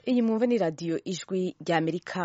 iyi mwumva ni radiyo ijwi ry'amerika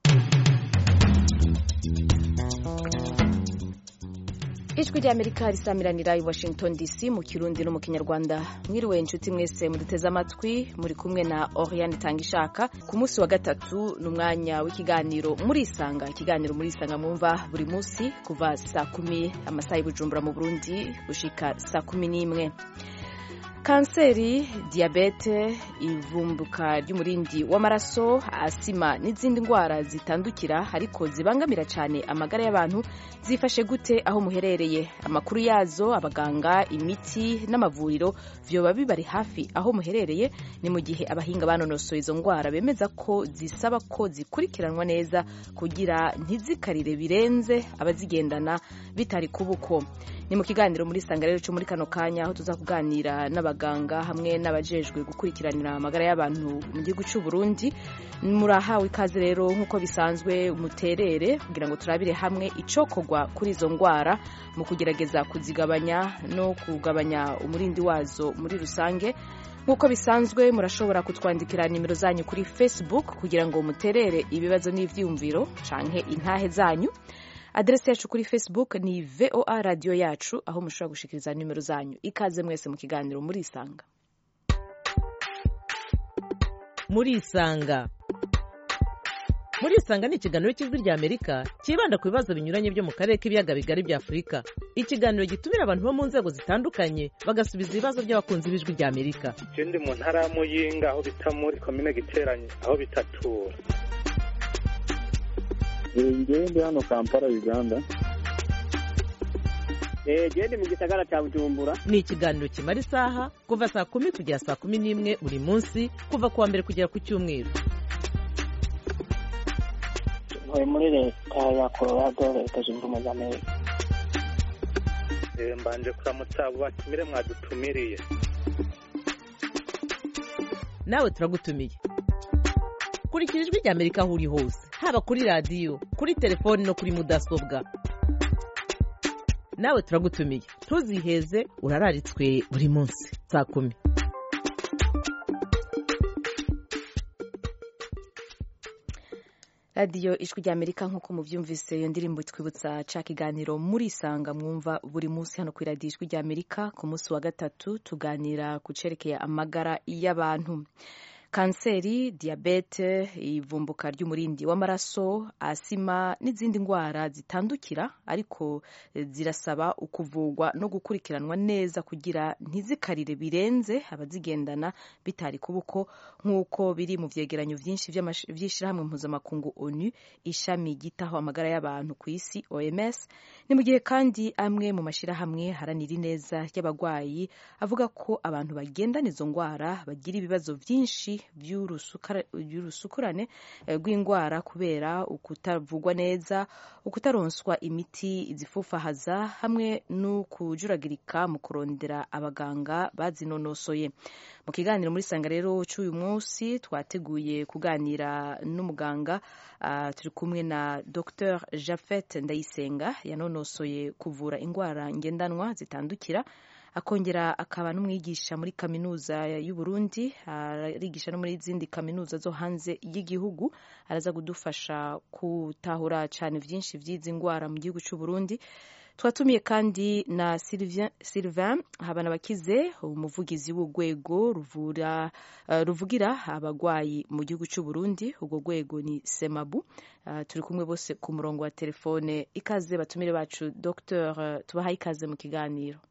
ijwi ry'amerika risamiranira i washington dc mu kirundi no mu kinyarwanda mwiriwe inshuti mwese muduteze amatwi muri kumwe na oriane tangishaka ku munsi wa gatatu ni umwanya w'ikiganiro murisanga ikiganiro murisanga mwumva buri munsi kuva saa kumi amasaha y'ubujumbura mu burundi gushika saa kumi n'imwe kanseri diyabete ivumbuka ry'umurindi w'amaraso asima n'izindi ndwara zitandukira ariko zibangamira cyane amagara y'abantu zifashe gute aho muherereye amakuru yazo abaganga imiti n'amavuriro vyoba bibari hafi aho muherereye ni mu gihe abahinga banonosoye izo ndwara bemeza ko zisaba ko zikurikiranwa neza kugira ntizikarire birenze abazigendana bitari kubuko ni mu kiganiro muri sanga rero cyo muri kano kanya aho tuza kuganira n'abaganga hamwe n'abajejwe gukurikiranira amagara y'abantu mu gihugu cy'u Burundi murahawe ikaze rero nk'uko bisanzwe muterere kugira ngo turabire hamwe icokorwa kuri izo ndwara mu kugerageza kuzigabanya no kugabanya umurindi wazo muri rusange nk'uko bisanzwe murashobora kutwandikira nimero zanyu kuri facebook kugira ngo muterere ibibazo n'ivyiyumviro canke intahe zanyu aderesi yacu kuri facebook ni voa radiyo yacu aho mushobora gushikiriza nimero zanyu ikaze mwese mu kiganiro murisanga murisanga murisanga ni ikiganiro cy'ijwi rya amerika cyibanda ku bibazo binyuranye byo mu karere k'ibiyaga bigari bya afurika ikiganiro gitumira abantu bo mu nzego zitandukanye bagasubiza ibibazo by'abakunzi b'ijwi rya amerika je ndi mu ntara ya muyinga aho bita muri komine giteranye aho bitatura ngewe ndi hano kampala uganda gende mu gisagara cya bujumbura ni ikiganiro kimara isaha kuva saa kumi kugera saa kumi n'imwe buri munsi kuva ku wa mbere kugera ku cyumweru ntuye muri leta ya colorado leta zunze ubumwe za amerika mbanje kuramutsa abo batumire mwadutumiriye nawe turagutumiye kurikira ijwi rya amerika aho uri hose haba kuri radiyo kuri telefoni no kuri mudasobwa nawe turagutumiye ntuziheze urararitswe buri munsi saa kumi radiyo ijwi rya amerika nk'uko mubyumvise iyo ndirimbo twibutsa ca kiganiro murisanga mwumva buri munsi hano ku iradiyo ijwi rya amerika ku munsi wa gatatu tuganira ku cerekeye amagara y'abantu kanseri diyabete ivumbuka ry'umurindi w'amaraso asima n'izindi ndwara zitandukira ariko zirasaba ukuvugwa no gukurikiranwa neza kugira ntizikarire birenze abazigendana bitari kubuko nk'uko biri mu vyegeranyo vyinshi vy'ishirahamwe mpuzamakungu onu ishami ryitaho amagara y'abantu ku isi oms ni mu gihe kandi amwe mu mashirahamwe haranira ineza y'abagwayi avuga ko abantu bagendana izo ndwara bagira ibibazo vyinshi by'urusukurane rw'indwara kubera ukutavugwa neza ukutaronswa imiti zifufahaza hamwe no kujuragirika mu kurondera abaganga bazinonosoye mu kiganiro muri sanga rero cy'uyu munsi twateguye kuganira n'umuganga uh, turi kumwe na dr jafet ndayisenga yanonosoye kuvura indwara ngendanwa zitandukira akongera akaba n'umwigisha muri kaminuza y'u Burundi arigisha no muri izindi kaminuza zo hanze y'igihugu araza kudufasha gutahura cyane byinshi by'izi ndwara mu gihugu cy'u Burundi twatumiye kandi na Sylvain Habanabakize umuvugizi w'urwego ruvura uh, ruvugira abagwayi mu gihugu cy'u Burundi urwo rwego ni Semabu uh, turi kumwe bose ku murongo wa telefone ikaze batumire bacu Dr uh, tubahaye ikaze mu kiganiro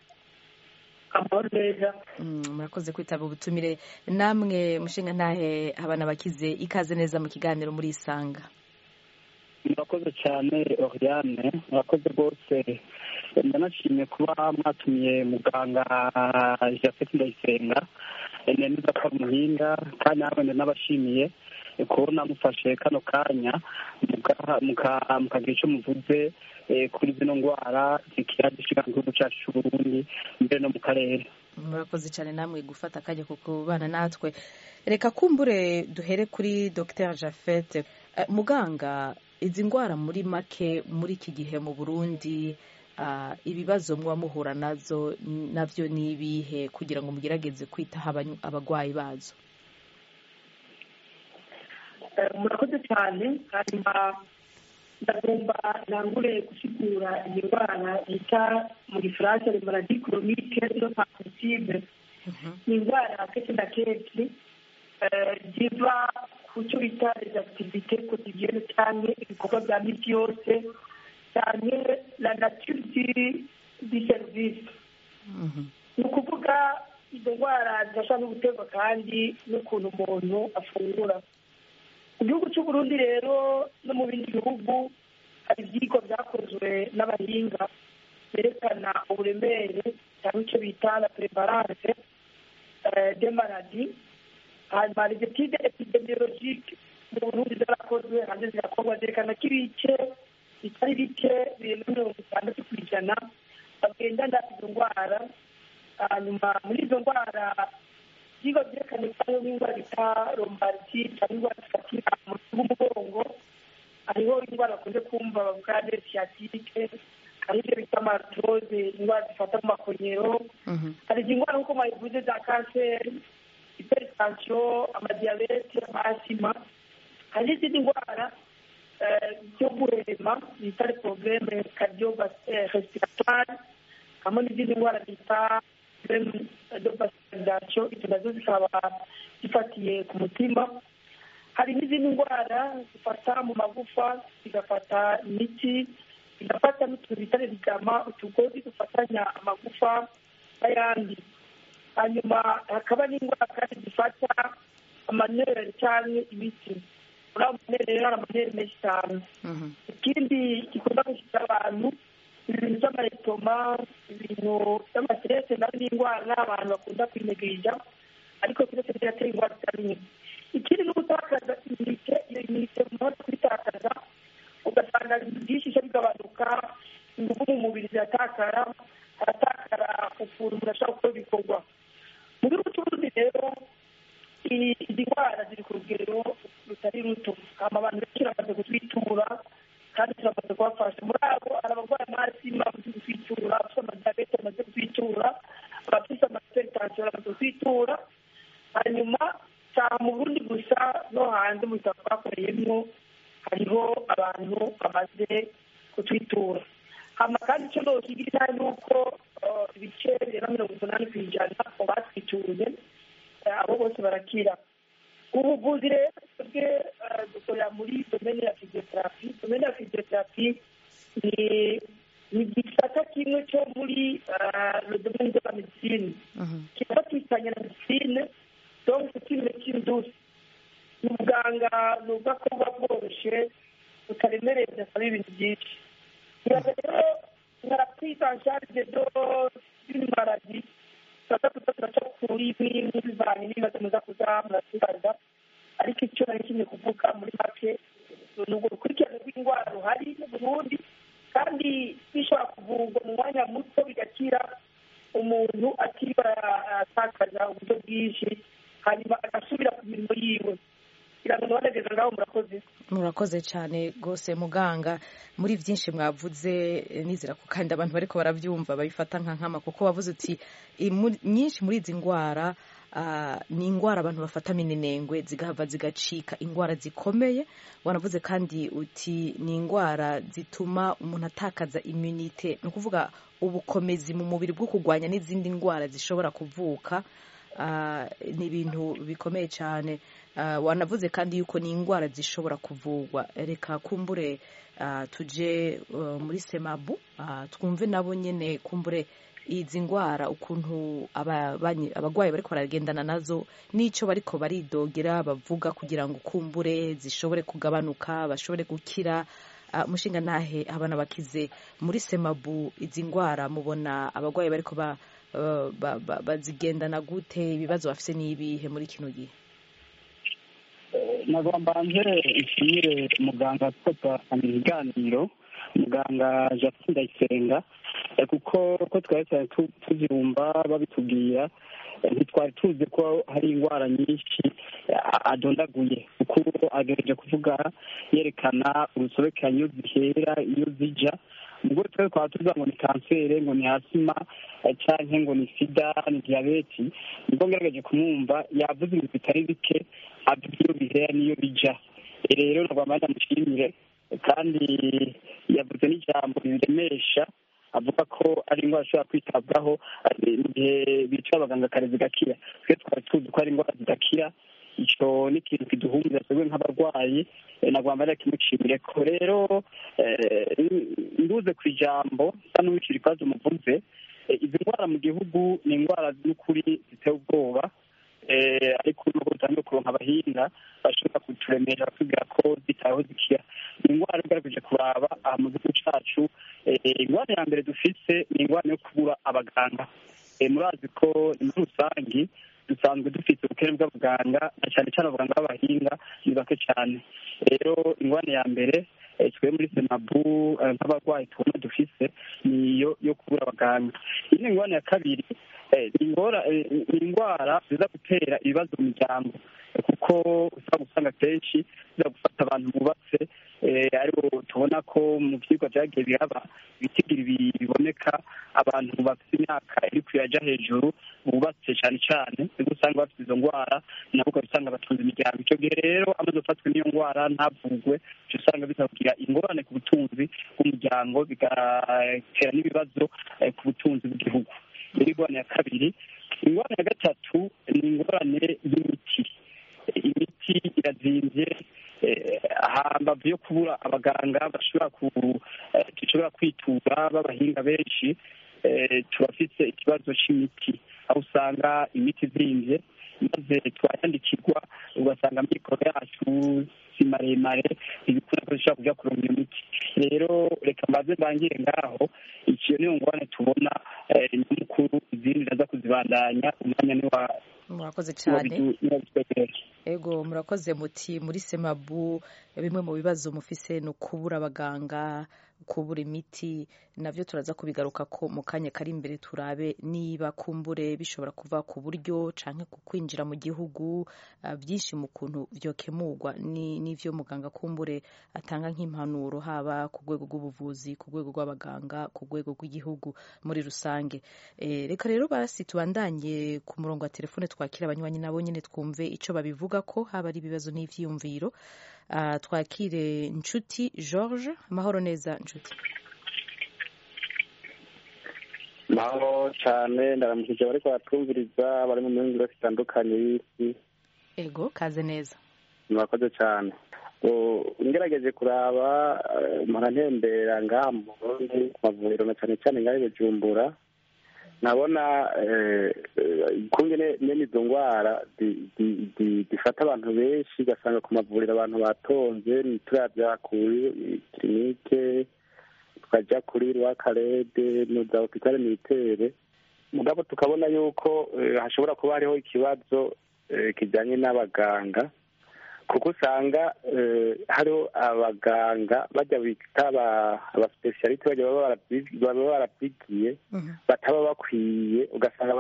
murakoze kwitaba ubutumire namwe mushinga ntahe abana bakize ikaze neza mu kiganiro muri isanga murakoze cyane oriane murakoze rwose ndanashimye kuba mwatumiye muganga jafeti ndayisenga neza ko muhinga kandi nawe n'abashimiye kubona mufashe kano kanya mukagira icyo muvuze kuri zino ndwara zikira zishika mu gihugu cyacu cy'u Burundi mbere no mu karere murakoze cyane namwe gufata akanya ko kubana natwe reka kumbure duhere kuri dr jafet muganga izi ndwara muri make muri iki gihe mu burundi ibibazo muba muhura nazo nabyo ni ibihe kugira ngo mugerageze kwitaho abagwayi bazo murakoze cyane hanyuma ndagomba ntangure gusigura iyi ndwara bita mu gifaransa le maladie chronique no transmissible ni indwara kenshi na kenshi ziva ku cyo bita les activités quotidiennes cyangwa ibikorwa bya misi yose cyane la nature du service ni ukuvuga izo ndwara zidashobora no guterwa kandi n'ukuntu umuntu afungura mu gihugu cy'u Burundi rero no mu bindi bihugu hari ibyigwa byakozwe n'abahinga berekana uburemere cyangwa icyo bita la prevalence de maladie hanyuma hari etide epidemiologike mu burundi zarakozwe hanze zirakorwa zerekana ko ibice bitari bike birenga mirongo itandatu ku ijana bagendana izo ndwara hanyuma muri izo ndwara ibyigwa byerekana ko hariho n'indwara bita lombardi cyangwa indwara zifatira mu bw'umugongo hariho indwara bakunze kumva bavuga desiyatike hari ibyo bita amatroze indwara zifata mu makonyero hari izi ndwara nk'uko mwabivuze za kanseri hypertension amadiyabete amasima hari n'izindi ndwara zo guhema bita porogaramu cardiorespiratoire hamwe n'izindi ndwara bita dobasitalizasiyo izo nazo zikaba zifatiye ku mutima hari n'izindi ndwara zifata mu magufa zigafata imitsi zigafata n'utuntu bita rigama utugozi dufatanya amagufa n'ayandi hanyuma hakaba n'indwara kandi zifata amanere cyangwa imitsi muri ayo manere rero hari amanere menshi cyane ikindi gikunda gushyira abantu ibintu by'amaretoma ibintu by'amaserese nayo ni indwara abantu bakunda kwinegirija ariko byose biratera indwara zitari ikindi ni ugutakaza iminite iyo minite umuntu kuyitakaza ugasanga ibintu byinshi bica bigabanuka ingufu mu mubiri ziratakara haratakara ukuntu umuntu ashobora gukora ibikorwa mu gihugu cy'uburundi rero izi ndwara ziri ku rugero rutari ruto hama abantu benshi bamaze kutwitura kandi turamaze kubafasha muri abo hari abarwaye amasima bamaze kutwitura abafite amadiyabete bamaze kutwitura abafite amahiperetansiyo bamaze kutwitura hanyuma cyane mu burundi gusa no hanze mu bitaro twakoreyemo hariho abantu bamaze kutwitura hama kandi icyo nokigira ni uko ibice birenga mirongo umunani ku ijana mu batwituye abo bose barakira ubuvuzi rero twebwe dukorera muri domene ya fiziyoterapi domene ya fiziyoterapi ni ni igisata kimwe cyo muri domene de la medicine kiba twitanye na medicine donc c'est une médecine douce ni ubuganga ni ubwako buba bworoshye butaremereye budasaba ibintu byinshi ngira rero nka prise en charge do d'une maladie tuba tuba turaca kuri imwe bivanye n'ibibazo muza kuza muratubaza ariko icyo nari kimwe kuvuga muri make ni urwo rukurikirane rw'indwara ruhari mu burundi kandi bishobora kuvurwa mu mwanya muto bigakira umuntu atiriwe atakaza uburyo bwinshi hanyuma agasubira ku mirimo yiwe kugira ngo ntibanageze ngaho murakoze murakoze cyane rwose muganga muri byinshi mwavuze nizera ko kandi abantu bariko barabyumva babifata nka nkama kuko wavuze uti nyinshi muri izi ndwara ni indwara abantu bafata minenengwe zigahava zigacika indwara zikomeye wanavuze kandi uti ni indwara zituma umuntu atakaza immunite ni ukuvuga ubukomezi mu mubiri bwo kurwanya n'izindi ndwara zishobora kuvuka ni ibintu bikomeye cyane wanavuze kandi yuko ni indwara zishobora kuvurwa reka kumbure tujye muri semabu twumve nabo nyine kumbure izi ndwara ukuntu abarwayi bariko baragendana nazo n'icyo bariko baridogera bavuga kugira ngo kumbure zishobore kugabanuka bashobore gukira umushinga ntahe abana bakize muri semabu izi ndwara mubona abarwayi bariko bazigendana gute ibibazo bafite n'ibihe muri kino gihe nagomba mbere nshimire muganga kuko twasanga ibiganiro muganga jacques ndayisenga kuko ko twari cyane tuzirumva babitubwira ntitwari tuzi ko hari indwara nyinshi adondaguye kuko agerageje kuvuga yerekana urusobekerane iyo zihera iyo zijya ubwo twari twaba tuvuga ngo ni kanseri ngo ni asima cyangwa ngo ni sida ni diyabeti nibwo ngerageje kumwumva yavuze ibintu bitari bike avuga iyo bihera n'iyo bijya rero nagomba ndamushimire kandi yavuze n'ijambo riremesha avuga ko ari indwara ishobora kwitabwaho mu gihe bica abaganga kare zigakira twe twari tuzi ko ari indwara zidakira icyo ni ikintu kiduhumuriza twebwe nk'abarwayi nagomba ndakimushimire ko rero nduze ku ijambo nsa n'uwicira ikibazo muvuze izi ndwara mu gihugu ni indwara z'ukuri ziteye ubwoba ariko nubwo dutangiye kuronka abahinga bashobora kuturemera batubwira ko zitaweho zikira ni indwara igarageje kuraba aha mu gihugu cyacu indwara ya mbere dufise ni indwara yo kubura abaganga murazi ko muri rusange dusanzwe dufite ubukene bw'abaganga na cyane cyane abaganga b'abahinga ni bake cyane rero indwara ya mbere twe muri senabu nk'abarwayi tubona dufise niyo yo kubura abaganga iyi ni indwara ya kabiri ni indwara ziza gutera ibibazo mu miryango kuko usanga usanga kenshi ziza gufata abantu bubatse aribo tubona ko mu byigwa byagiye biraba ibitigira biboneka abantu bafite imyaka iri kuyaja hejuru bubatse cyane cyane nibwo usanga bafite izo ndwara nabo ukaba batunze imiryango icyo gihe rero amaze gufatwa n'iyo ndwara ntavugwe uca usanga bizagira ingorane ku butunzi bw'umuryango bigatera n'ibibazo ku butunzi bw'igihugu rero ingorane ya kabiri ingorane ya gatatu ni ingorane y'imiti imiti irazimbye hambavu yo kubura abaganga bashobora kwitura b'abahinga benshi turafite ikibazo cy'imiti aho usanga imiti izimbye maze twayandikirwa ugasanga amikoro yacu si maremare ibikunda ko dushobora kujya kuronka iyo miti rero reka mbaze mbangire ngaho ikiyo niyo ngorane tubona nyamukuru izindi ndaza kuzibandanya umwanya ni wa murakoze cyane ego murakoze muti muri semabu bimwe mu bibazo mufise ni ukubura abaganga kubura imiti nabyo turaza kubigaruka ko mu kanya kari imbere turabe niba kumbure bishobora kuva ku buryo cyangwa ku kwinjira mu gihugu byinshi mu kuntu byokemurwa n'ibyo muganga kumbure atanga nk'impanuro haba ku rwego rw'ubuvuzi ku rwego rw'abaganga ku rwego rw'igihugu muri rusange reka rero basi tubandanye ku murongo wa telefone twakira abanywanyi nabo nyine twumve icyo babivuga ko haba ari ibibazo n'ibyiyumviro twakire inshuti george amahoro neza inshuti mahoro cyane ndaramukije bari kubatwumviriza bari mu mihingo zitandukanye y'isi ego kaze neza murakoze cyane ngerageje kuraba ntembera ngaha mu burundi ku mavuriro na cyane cyane ngaho bujumbura nabona kumwe nyine izo ndwara zifata abantu benshi ugasanga ku mavuriro abantu batonze turabya kuri kirinike tukajya kuri rwakarede za hopitale militere mugabo tukabona yuko hashobora kuba hariho ikibazo kijyanye n'abaganga kuko usanga hariho abaganga bajya bita abasipesiyalite baba barabyigiye bataba bakwiye ugasanga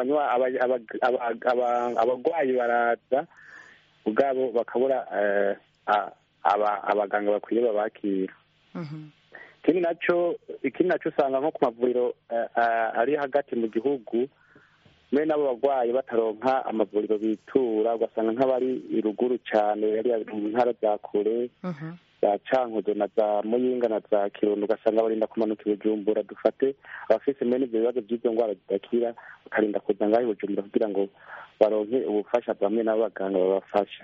abarwayi baraza ubwabo bakabura abaganga bakwiye babakira ikindi nacyo ikindi nacyo usanga nko ku mavuriro ari hagati mu gihugu mbe n'abo barwayi bataronka amavuriro bitura ugasanga nk'abari ruguru cyane mu ntara za kure za cankuzo na za muyinga na za kirundo ugasanga barinda kumanuka ibijumbura dufate abafise mene ibyo bibazo by'izo ndwara zidakira bakarinda kuza ngaho ibijumbura kugira ngo baronke ubufasha bamwe n'abaganga babafasha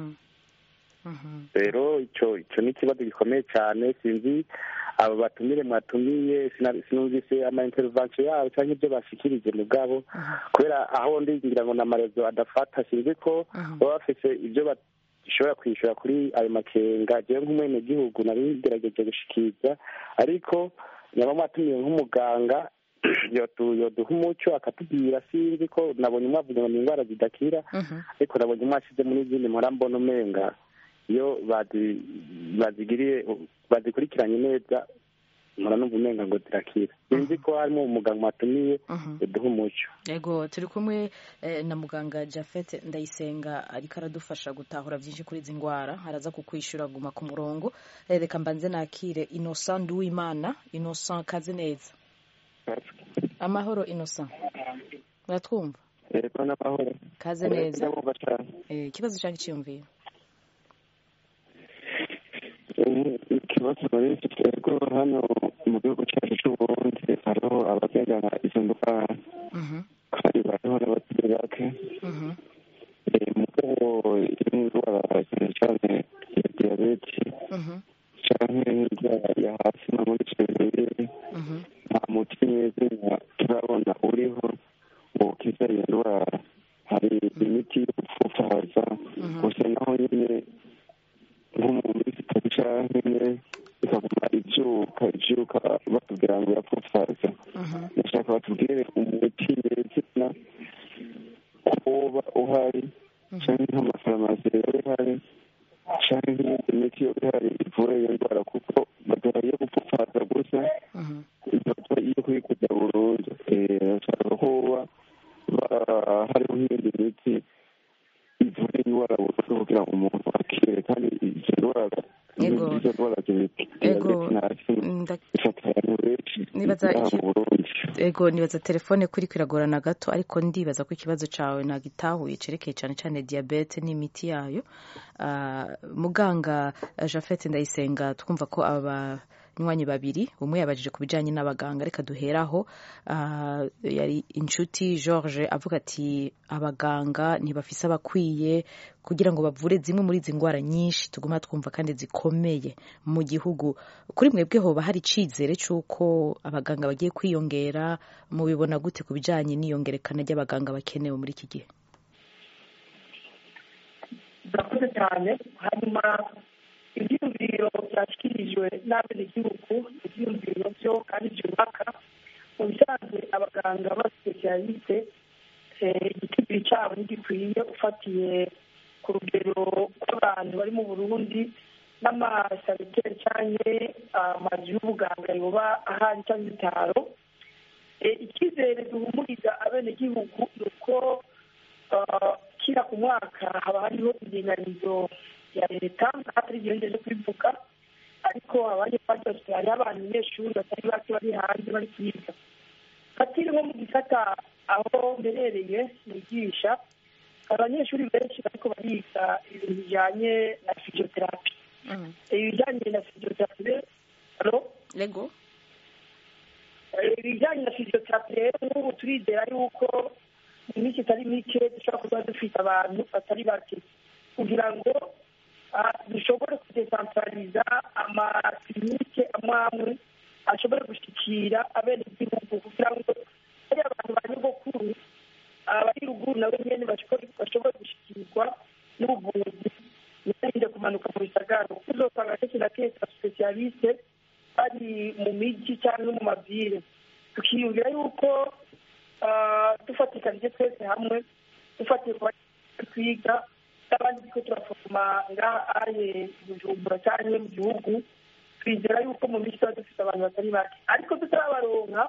rero icyo icyo ni ikibazo gikomeye cyane sinzi abo batumire mwatumiye sinumvise ama intervention yabo cyangwa ibyo bashikirije mugabo kubera aho ndi ngira ngo n'amarezo adafata sinzi ko baba bafise ibyo bashobora kwishyura kuri ayo makenga jewe nk'umwenegihugu nari ngerageje gushikiriza ariko nyaba mwatumiye nk'umuganga yoduha umuco akatubwira sinzi ko nabonye mwavuze ngo ni indwara zidakira ariko nabonye mwashize muri izindi mpora mbona umenga iyo bazigiriye bazikurikiranye neza mpora numva umenga ngo zirakira sinzi ko harimo umuganga mwatumiye uduha umuco yego turi kumwe na muganga jafete ndayisenga ariko aradufasha gutahura byinshi kuri izi ndwara araza kukwishyura guma ku murongo reka mbanze nakire innocent nduwimana innocent kaze neza amahoro innocent uratwumva yego n'amahoro kaze neza ikibazo cyangwa icyiyumviro ikibazo muri iki twego hano mu gihugu cyacu cy'uburundi hariho abagendana izo ndwara kandi bariho n'abatari bake mugabo indwara cyane cyane ya diyabete cyangwa indwara ya hasi no muri cebiri nta muti mwiza turabona uriho wokiza iyo ndwara hari imiti yo gupfupfaza gusa naho nyine nko mu minsi itatu cyangwa ine ikaguma ibyuka ibyuka batubwira ngo irapfupfaza ndashaka batubwire umuti nyezina kuba uhari cyangwa nk'amafarumasi rero ihari cyangwa nk'iyindi miti yo ihari ivura iyo ndwara kuko baduha iyo gupfupfaza gusa ifoto iyo kuyikuza burundu ndashaka kuba hariho nk'iyindi miti ivura indwara burundu kugira ngo umuntu akire kandi izo ndwara izo ndwara zifata abantu benshi mu burundi ego nibaza telefone kuri kwiragorana gato ariko ndibaza ko ikibazo cyawe nagitahuye cerekeye cyane cyane diyabete n'imiti yayo muganga jafete ndayisenga twumva ko aba banywanyi babiri umwe yabajije ku bijyanye n'abaganga reka duheraho yari inshuti george avuga ati abaganga ntibafise abakwiye kugira ngo bavure zimwe muri izi ndwara nyinshi tuguma twumva kandi zikomeye mu gihugu kuri mwebwe hoba hari icyizere cy'uko abaganga bagiye kwiyongera mubibona gute ku bijyanye n'iyongerekana ry'abaganga bakenewe muri iki gihe murakoze cyane hanyuma ibyiyumviro byashyikirijwe n'abenegihugu ibyiyumviro byo kandi byubaka mu bisanzwe abaganga b'abasipesiyaliste igiciro cyabo ntigikwiye ufatiye ku rugero rw'abantu bari mu burundi n'amasaniteri cyangwa amazu y'ubuganga yoba ahari cyangwa ibitaro icyizere duhumuriza abenegihugu ni uko kira ku mwaka haba hariho indinganizo ya leta atari igihe kubivuga ariko abandi bafashe hariho abanyeshuri batari bake bari hanze bari kwiga katiri nko mu gisata aho mberereye nigisha abanyeshuri benshi bariko bariga ibintu bijanye na fiziyoterapi ibijyanye na fiziyoterapi rero lego ibijyanye na fiziyoterapi rero nk'ubu turizera yuko mu minsi itari mike dushobora kuba dufite abantu batari bake kugira ngo dushobore kudesantarariza amakirinike amwe amwe ashobore gushyikira abenegihugu kugira ngo ari abantu ba nyogokuru abari ruguru nabo nyine bashobore gushyikirwa n'ubuvuzi ntibirinde kumanuka mu bisagara kuko uzosanga kenshi na kenshi abasipesiyaliste bari mu mijyi cyangwa mu mabwire tukiyumvira yuko dufatikanije twese hamwe dufatiye ku twiga n'abandi turiko turafoma ngaha aye bujumbura cyangwa mu gihugu twizera yuko mu minsi tuba dufite abantu batari bake ariko tutarabaronka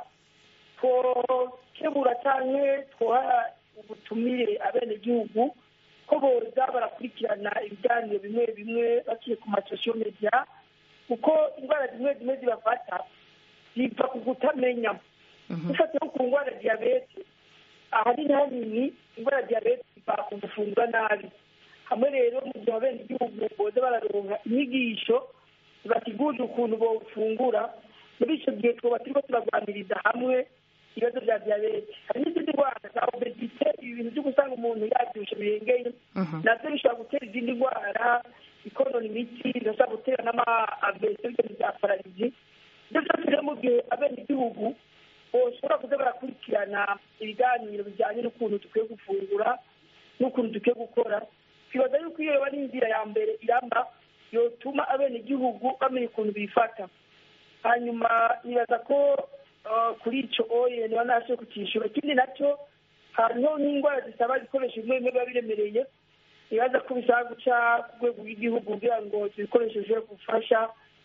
twokebura cyangwa twoha ubutumire abenegihugu ko boza barakurikirana ibiganiro bimwe bimwe baciye ku masosiyo media kuko indwara zimwe zimwe zibafata ziva ku kutamenya dufatiye ku ndwara ya diyabete ahanini hanini indwara ya diyabete ziva ku gufungura nabi hamwe rero mu gihe abenegihugu boza bararonka inyigisho zibategurira ukuntu bofungura muri icyo gihe twaba turiko turarwaniriza hamwe ibibazo bya diyabete hari n'izindi ndwara za obesite ibi bintu byo gusanga umuntu yabyibushe birengeye nabyo bishobora gutera izindi ndwara ikonona imitsi bigashobora gutera n'ama-avese ibintu bya pararizi ibyo byose rero mu gihe abenegihugu boshobora kuza barakurikirana ibiganiro bijyanye n'ukuntu dukwiye gufungura n'ukuntu dukwiye gukora twibaza yuko iyo yoba ari inzira ya mbere iramba yotuma abenegihugu bamenya ukuntu bifata hanyuma nibaza ko kuri icyo oye niba ntashe kukishyura ikindi nacyo hariho n'indwara zisaba ibikoresho bimwe bimwe biba biremereye nibaza ko bisaba guca ku rwego rw'igihugu kugira ngo ibyo bikoresho bishobore gufasha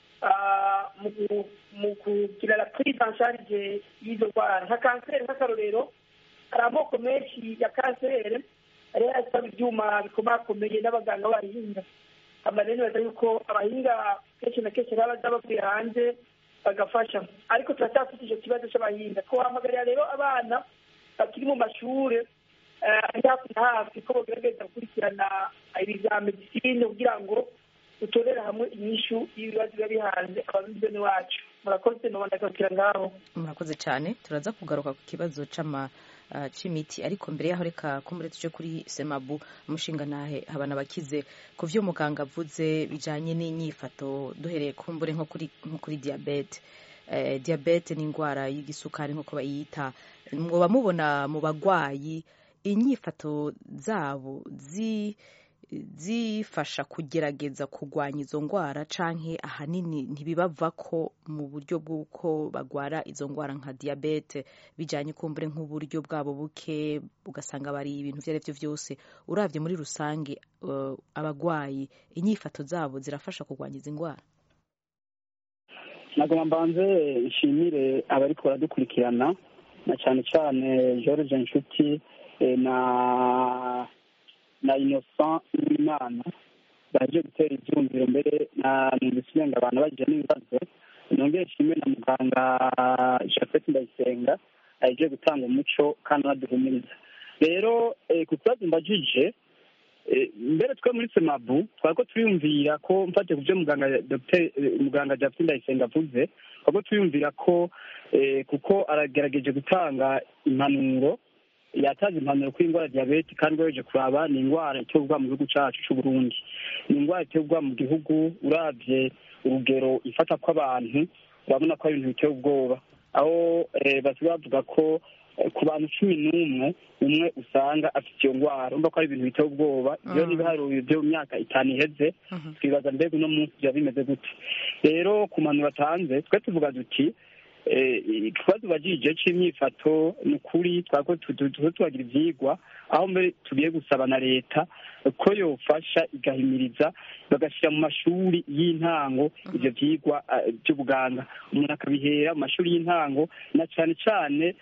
mu kugira la prise en charge y'izo ndwara nka kanseri nk'akarorero hari amoko menshi ya kanseri ariyo asaba ibyuma bikomakomeye n'abaganga b'abahinga amarero nibaza yuko abahinga kenshi na kenshi baba baza bavuye hanze bagafasha ariko turacyafite icyo kibazo cy'abahinga twahamagarira rero abana bakiri mu mashuri ari hafi na hafi ko bagerageza gukurikirana ibya medisine kugira ngo dutorera hamwe inyishu y'ibibazo biba bihanze ababizwe wacu murakoze nubona akabwira ngaho murakoze cyane turaza kugaruka ku kibazo c'ama uh, c'imiti ariko mbere yaho reka kumbure tuje kuri semabu umushinga ntahe habana bakize ku vyo muganga avuze bijanye n'inyifato duhereye kumbure nko kuri nko kuri diabete eh, diabete ni indwara y'igisukari nk'uko bayita mwoba mubona mu bagwayi inyifato zabo zi zifasha kugerageza kurwanya izo ndwara canke ahanini ntibibava ko mu buryo bw'uko bagwara izo ndwara nka diyabete bijanye kumbure nk'uburyo bwabo buke ugasanga bari ibintu ivyo arivyo vyose uravye muri rusange uh, abagwayi inyifato zabo zirafasha kurwanya izi ndwara nagomba mbanze nshimire abariko baradukurikirana na cyane cyane george nshuti na na innocent n'imana baje gutera ibyumviro mbere na numvise umenga abantu bagira n'ibibazo nongere nshime na muganga jafet ndayisenga aje gutanga umuco kandi anaduhumiriza rero ku kibazo mbajije mbere twe muri semabu twari ko turiyumvira ko mfate ku byo muganga muganga jafet ndayisenga avuze twari ko turiyumvira ko kuko aragerageje gutanga impanuro yataze impanuro kuri indwara ya diyabete kandi ugejeje kuraba ni indwara iterwa mu gihugu cyacu cy'u Burundi ni indwara iterwa mu gihugu urabye urugero ifata kw'abantu urabona ko ari ibintu biteye ubwoba aho basigaye bavuga ko ku bantu cumi n'umwe umwe usanga afite iyo ndwara urumva ko ari ibintu biteye ubwoba iyo n'ibiharuro byo mu myaka itanu iheze twibaza mbega uno munsi byaba bimeze gute rero ku mpanuro batanze twe tuvuga duti ikibazo bagije c'imyifato ni ukuri twako tubagira ivyigwa aho mbere tugiye gusaba na leta ko yofasha igahimiriza bagashyira mu mashuri y'intango ivyo vyigwa vy'ubuganga umuntu akabihera mu mashuri y'intango na cane cane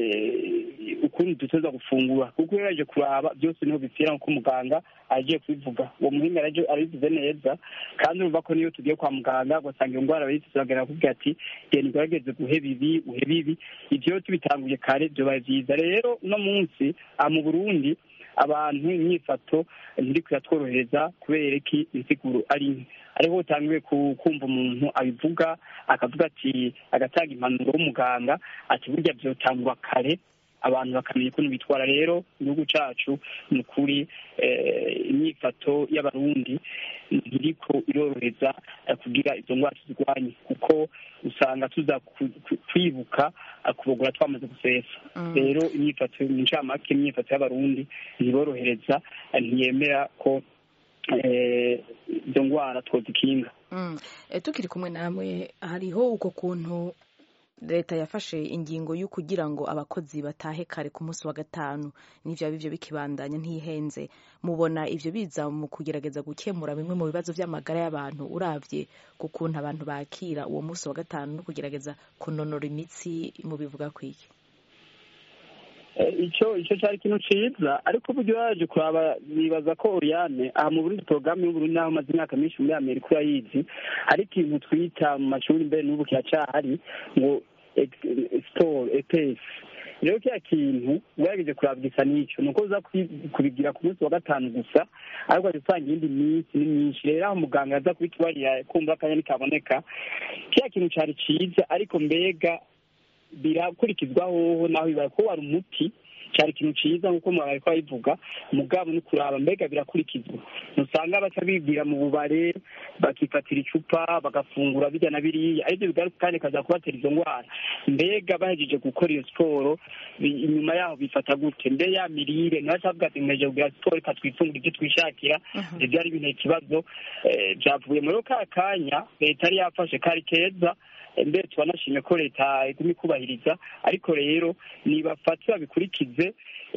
ukuntu dutoza gufungura kuko iyo yaje kuraba byose niho bipfira nk'uko muganga agiye kubivuga uwo muhinga arabivuze neza kandi urumva ko niyo tugiye kwa muganga ugasanga iyo ndwara bayise turagana kuvuga ati genda ugerageze guhe bibi uhe bibi ibyo tubitanguye kare byobaye byiza rero uno munsi mu burundi abantu imyifato ntiri kuyatworohereza kubera ko insiguro ari nke ariho utangiwe kumva umuntu abivuga akavuga ati agatanga impanuro w'umuganga ati burya byotangwa kare abantu bakamenya ukuntu bitwara rero igihugu cyacu ni ukuri imyifato y'abarundi ntiriko irorohereza kugira izo ndwara tuzirwanye kuko usanga tuza kwibuka kubogora twamaze gusesa rero imyifato mu ncamake imyifato y'abarundi ntiborohereza ntiyemera ko izo ndwara twozikinga tukiri kumwe namwe hariho uko kuntu leta yafashe ingingo yo kugira ngo abakozi batahe kare ku munsi wa gatanu n'ivyo bivyo bikibandanya ntihenze mubona ivyo biza mu kugerageza gukemura bimwe mu bibazo vy'amagara y'abantu uravye ku kuntu abantu bakira uwo munsi wa gatanu no kugerageza kunonora imitsi mu bivuga kwiki icyo icyo cyari ikintu ciza ariko uburyo yaje kuraba bibaza ko Oriane aha mu Burundi porogaramu y'Uburundi naho maze imyaka myinshi muri Amerika urayizi hari ikintu twita mu mashuri mbere n'ubu kiracahari ngo store EPS rero kiriya kintu ugerageje kuraba gisa n'icyo ni uko uza kubigira ku munsi wa gatanu gusa ariko aje usanga iyindi minsi ni myinshi rero aho muganga aza kubitubarira kumva akanya ntikaboneka kiriya kintu cyari ciza ariko mbega birakurikizwa hoho naho bibaye ko wari umuti cyari ikintu cyiza nk'uko mwabaye ko babivuga mugabo ni kuraba mbega birakurikizwa ntusanga baca bibwira mu bubare bakifatira icupa bagafungura bijya na biriya aribyo bigaruka kandi kaza kubatera izo ndwara mbega bahejeje gukora iyo siporo inyuma yaho bifata gute mbe ya mirire ntibacavuga ati mweje kugira siporo reka twifungure ibyo twishakira ibyo ari ibintu ikibazo byavuye muri ka kanya leta yari yafashe kari keza mbere tubanashimye ko leta iguma ikubahiriza ariko rero nibafate babikurikize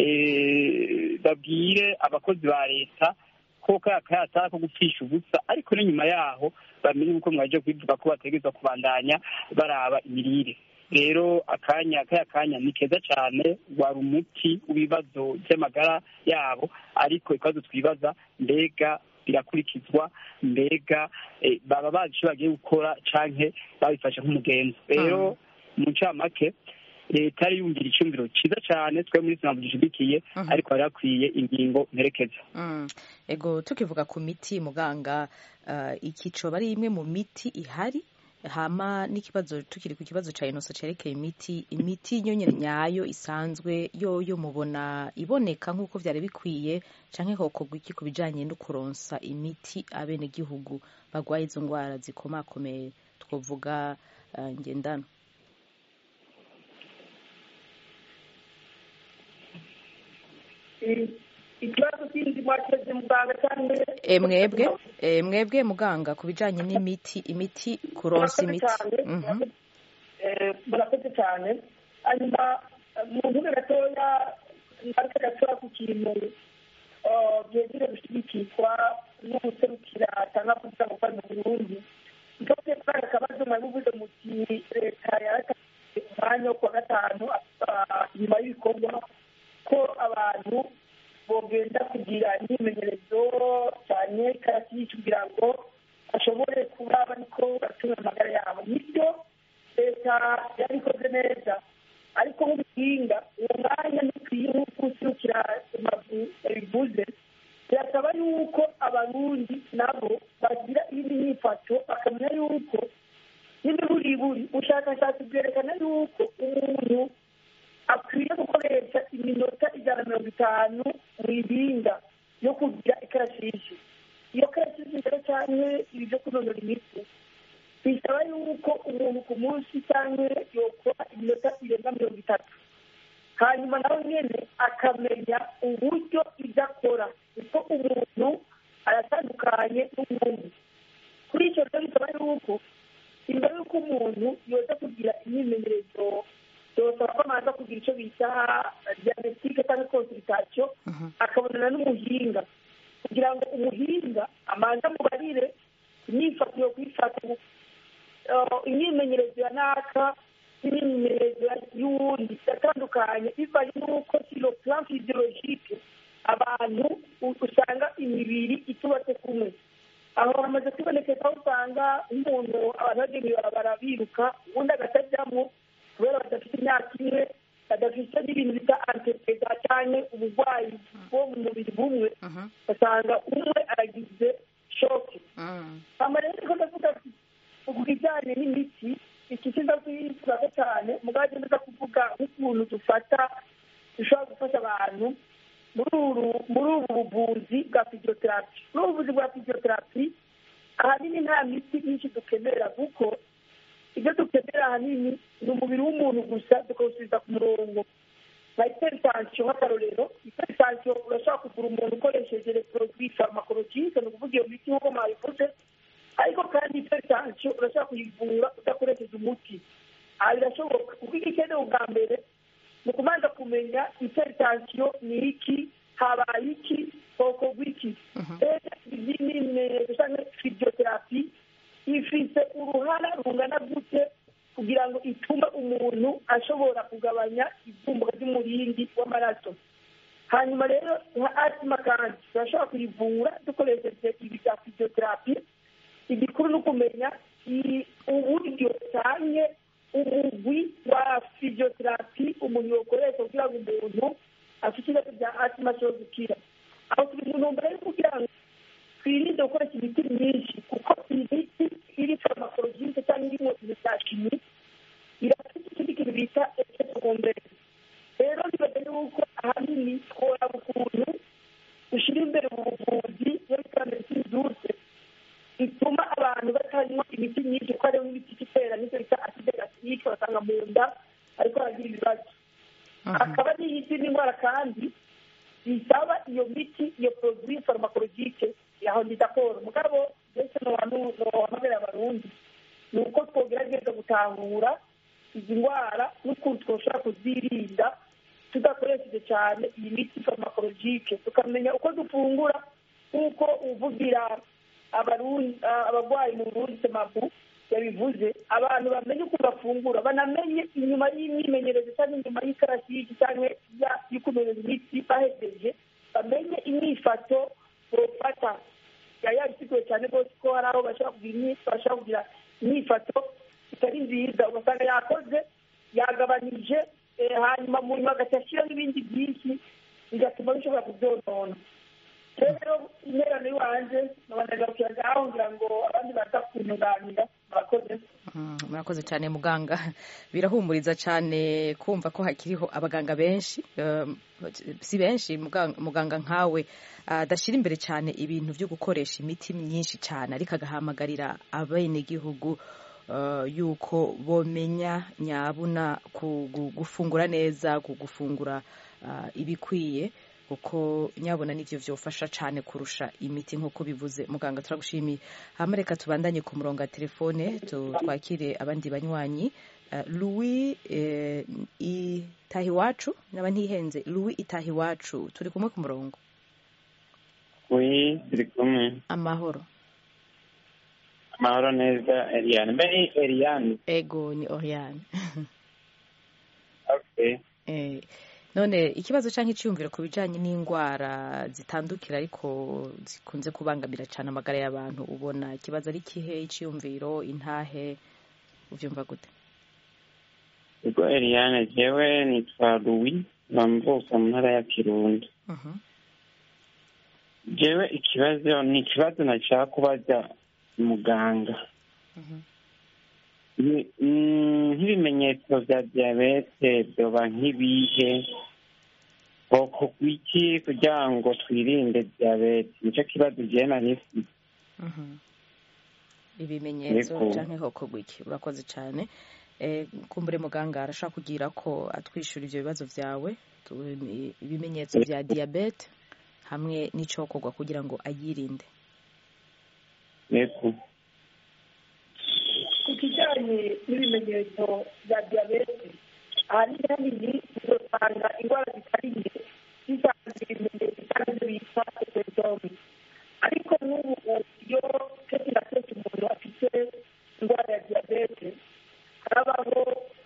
babwire abakozi ba leta ko kaya kayatara ko gupfisha ubusa ariko n'inyuma yaho bamenye uko mwaje kubivuga ko bategereza kubandanya baraba imirire rero akanya kaya kanya ni keza cyane wari umuti w'ibibazo by'amagara yabo ariko ikibazo twibaza mbega birakurikizwa mbega baba bazi icyo bagiye gukora canke babifashe nk'umugenzi rero mu ncamake leta yari yumvira icyumviro cyiza cyane twe muri sinavu gishigikiye ariko hari hakwiye ingingo mperekeza ego tukivuga ku miti muganga iki coba ari imwe mu miti ihari hama n'ikibazo tukiri ku kibazo cya inoso cyerekeye imiti imiti nyonyine nyayo isanzwe yoyo mubona iboneka nk'uko byari bikwiye cyangwa hokorwa iki ku bijyanye no kuronsa imiti abenegihugu barwaye izo ndwara zikomakomeye twavuga ngendana ikibazo kindi mwakeze muganga cyangwa mwebwe mwebwe muganga ku bijyanye n'imiti imiti kuronsa imiti murakoze cyane hanyuma mu ntugu gatoya ngaruka gatoya ku kintu byegere gushyigikirwa no guserukira cyangwa kugira ngo mu burundi ntose kandi akabazo mwari muvuze muti leta yaratanze umwanya wo kuwa gatanu nyuma y'ibikorwa ko abantu bogenda kugira imyimenyerezo cyane karasisi kugira ngo bashobore kuba bariko batunga amagara yabo nibyo leta yabikoze neza ariko nk'ubuhinga uwo mwanya ntukwiye nk'uko userukira yabivuze birasaba yuko abarundi nabo bagira iyindi myifato bakamenya yuko n'imiburiburi ubushakashatsi bwerekana yuko umuntu akwiye gukoresha iminota ijana na mirongo itanu mu ibinga yo kugira ikarashishi iyo karashishi rero cyane ibi byo kunonora imitsi bisaba yuko umuntu ku munsi cyangwa yokora iminota irenga mirongo itatu hanyuma nawe nyine akamenya uburyo ibyo akora kuko umuntu aratandukanye n'umuntu kuri icyo rero bisaba yuko imbere y'uko umuntu yoza kugira imyimenyerezo byosaba ko amaze kugira icyo bita diagnostique cyangwa consultation akabonana n'umuhinga kugira ngo umuhinga amanze amubarire imyifato yo kwifata imyimenyerezo ya naka n'imyimenyerezo y'uwundi iratandukanye bivanye n'uko silo plan physiologique abantu usanga imibiri itubatse kumwe aho hamaze kwibonekeza aho usanga nk'umuntu abantu bagenewe barabara biruka ubundi agatajyamo kubera badafite imyaka imwe badafite n'ibintu bita antepega cyangwa uburwayi bwo mu mubiri bumwe ugasanga umwe aragize shoke hama rero niko ndavuga ku bijyanye n'imiti iki kiza kwifuza cyane mugabo neza kuvuga nk'ukuntu dufata dushobora gufasha abantu muri ubu buvuzi bwa fiziyoterapi muri ubu buvuzi bwa fiziyoterapi ahanini nta miti myinshi dukenera kuko ibyo dukenera ahanini ni umubiri w'umuntu gusa tukawusubiza ku murongo nka iperitansiyo nk'akarorero iperitansiyo urashobora kugura umuntu ukoresheje reporodi farmakologike ni ukuvuga iyo miti nk'uko mwabivuze ariko kandi iperitansiyo urashobora kuyivura udakoresheje umuti aha birashoboka kuko icyo ukeneye ubwa mbere ni ukubanza kumenya iperitansiyo ni iki habaye iki bwoko bw'iki izi ni ibimenyetso cyangwa fiziyoterapi ifite uruhara rungana gute kugira ngo itume umuntu ashobora kugabanya ivumbuka ry'umurindi w'amaraso hanyuma rero nka asima kandi turashobora kuyivura dukoresheje ibi bya fiziyoterapi igikuru ni ukumenya uburyo cyane umugwi wa fiziyoterapi umuntu yokoresha kugira ngo umuntu afite ibibazo bya asima ashobora gukira aho turi mu ntumbero yo kugira ngo twirinde gukoresha imiti myinshi kuko iyi miti iri farmakologike cyangwa irimo ibintu bya shimi irafite ikindi kintu bita efeto secondaire rero nibaza yuko ahanini tworaba ukuntu dushyira imbere mu buvuzi iyo bita medicine douce bituma abantu batanywa imiti myinshi kuko hariho n'imiti itera nicyo bita acide gastrique basanga mu nda ariko haragira ibibazo akaba n'iyindi ndwara kandi bisaba iyo miti iyo produit farmakologike aho ndidakora mugabo ndetse nohamagara abarundi ni uko twogerageza gutahura izi ndwara n'ukuntu twoshobora kuzirinda tudakoresheje cyane iyi miti farmakologike tukamenya uko dufungura nk'uko uvugira abarwayi mu burundi semabu yabivuze abantu bamenye uko bafungura banamenye inyuma y'imyimenyerezo cyangwa inyuma y'ikarashishi cyangwa y'ukuntu imiti bahegeje bamenye imyifato bofata yari yabisiguye cyane rwose ko hari aho bashobora kugira imyifato itari nziza ugasanga yakoze yagabanije hanyuma mu nyuma agahita ashyiraho ibindi byinshi bigatuma bishobora kubyonona rero interano y'iwanje nabanagarukiye ngaho ngira ngo abandi baza kuntunganira murakoze murakoze cyane muganga birahumuriza cyane kumva ko hakiriho abaganga benshi si benshi muganga nkawe adashyira imbere cyane ibintu byo gukoresha imiti myinshi cyane ariko agahamagarira abenegihugu yuko bomenya nyabuna gufungura neza gufungura ibikwiye kuko nyabona n'ibyo byofasha cyane kurusha imiti nk'uko bivuze muganga turagushimiye hano reka tubandanye ku murongo wa telefone twakire abandi banywanyi louis itahiwacu naba ntihenze louis itahiwacu turi kumwe ku murongo oui turi kumwe amahoro amahoro neza eliane mbe ni eliane ego ni oriane okay none ikibazo cyangwa icyiyumviro ku bijyanye n'indwara zitandukira ariko zikunze kubangamira cyane amagara y'abantu ubona ikibazo ari kihe icyiyumviro intahe ubyumva gute ubwo eliane jewe nitwa louis bamvuka mu ntara ya kirundo jewe ikibazo ni ikibazo nashaka kubaza muganga nk'ibimenyetso bya diyabete byoba nk'ibihe bwoko bw'iki kugira ngo twirinde diyabete nicyo kibazo ugiye na nifite ibimenyetso cyangwa ihoko bw'iki urakoze cyane kumbure muganga arashaka kugira ko atwishyura ibyo bibazo byawe ibimenyetso bya diyabete hamwe n'icyokorwa kugira ngo ayirinde yego ku kijyanye n'ibimenyetso bya diyabete ahanini hanini uzasanga indwara zitari nke zitanga ibimenyetso cyangwa ibyo bita epedomi ariko n'ubu iyo kenshi na kenshi umuntu afite indwara ya diyabete harabaho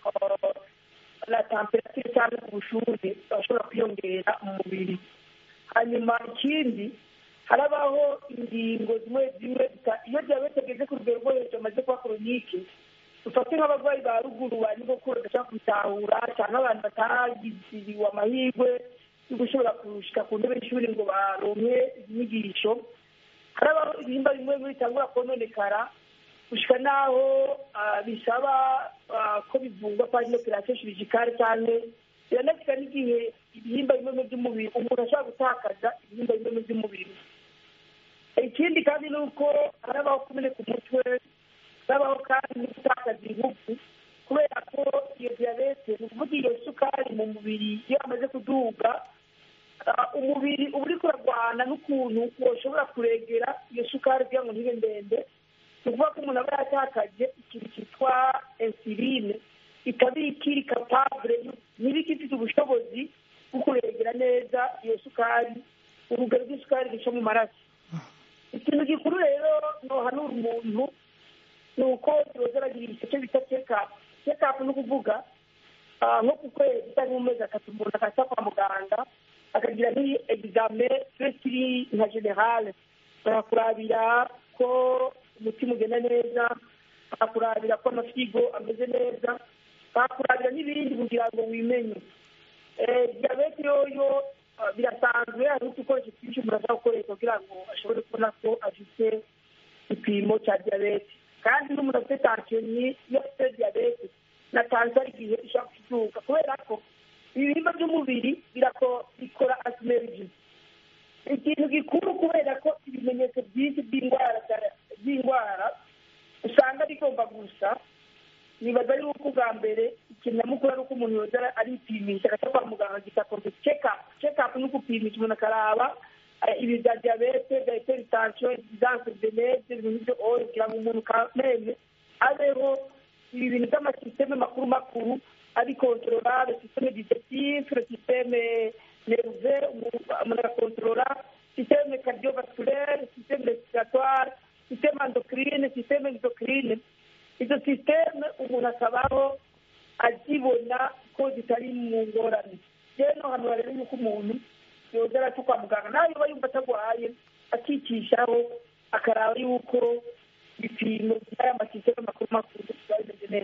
na temperatire cyangwa ubushyuhe bashobora kwiyongera mu mubiri hanyuma ikindi harabaho ingingo zimwe zimwe iyo diyabete igeze ku rugero rwo hejuru amaze kuba koronike dufate nk'abarwayi ba ruguru ba nyogokuru badashobora kubitahura cyangwa abantu batagiriwe amahirwe yo gushobora gushyika ku ntebe y'ishuri ngo baronke inyigisho harabaho ibihimba bimwe bimwe bitangura kononekara gushyika n'aho bisaba ko bivurwa kwa ino operasiyo shirigikari cyane biranafite n'igihe ibihimba bimwe by'umubiri umuntu ashobora gutakaza ibihimba bimwe by'umubiri ikindi kandi ni uko harabaho kumeneka umutwe harabaho kandi no gutakaza ingufu kubera ko iyo diyabete ni ukuvuga iyo sukari mu mubiri iyo amaze kuduga umubiri uba uri kurarwana n'ukuntu washobora kuregera iyo sukari kugira ngo ntibe ndende ni ukuvuga ko umuntu aba yatakaje ikintu cyitwa insuline ikaba ikiri kapabure niba ifite ubushobozi bwo kuregera neza iyo sukari urugero rw'isukari ruca mu maraso ikintu gikuru rero nohanura umuntu ni uko yoza aragira igice bita cekapu cekapu ni ukuvuga nko ku kwezi cyangwa mu mezi atatu umuntu akajya kwa muganga akagira nk'iyi egizame fesiri nka generale barakurabira ko umutima ugenda neza bakakurabira ko amafyigo ameze neza bakakurabira n'ibindi kugira ngo wimenye diyabete yoyo birasanzwe hari udukoresho twinshi umuntu ashobora gukoresha kugira ngo ashobore kubona ko afite igipimo cya diyabete kandi n'umuntu afite tansiyo iyo afite diyabete na tansiyo hari igihe ishobora kuzuka kubera ko ibihimba by'umubiri bikora asimeriji ikintu gikuru kubera ko ibimenyetso byinshi by'indwara by'indwara usanga bigomba gusa nibaza yuko ubwa mbere ikintu nyamukuru ari uko umuntu yoza aripimisha agajya kwa muganga agita kompe cekapu cekapu ni ugupimisha umuntu akaraba ibi bya diyabete bya iperitansiyo egisanse beneze ibintu nk'ibyo oyo kugira ngo umuntu kamene abeho ibi bintu by'amasisiteme makuru makuru ari kontorora sisiteme digestive sisiteme neruve umuntu agakontorora sisiteme kardiovasculaire sisiteme respiratoire sisiteme endocrine sisiteme endocrine izo sisiteme umuntu akabaho azibona ko zitari mu ngorane rero hano rero yuko umuntu yoza araca kwa muganga nawe yoba yumva atagwaye akicishaho akaraba yuko ibipimo by'aya masisiteme makuru makuru biba bimeze neza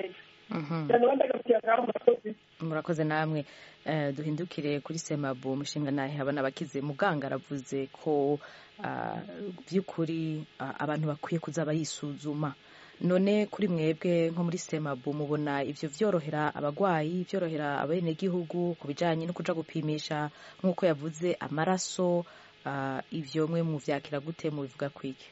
cyane abandi agarukiye ngaho murakoze murakoze namwe Eh, duhindukire kuri semabu umushinga nahe habona abakize muganga aravuze ko ah, by'ukuri ah, abantu bakwiye kuza bayisuzuma none kuri mwebwe nko muri semabu mubona ivyo vyorohera abagwayi vyorohera abenegihugu ku bijanye no kuja gupimisha nk'uko yavuze amaraso ah, ivyo mwe muvyakira gute mubivuga kwiki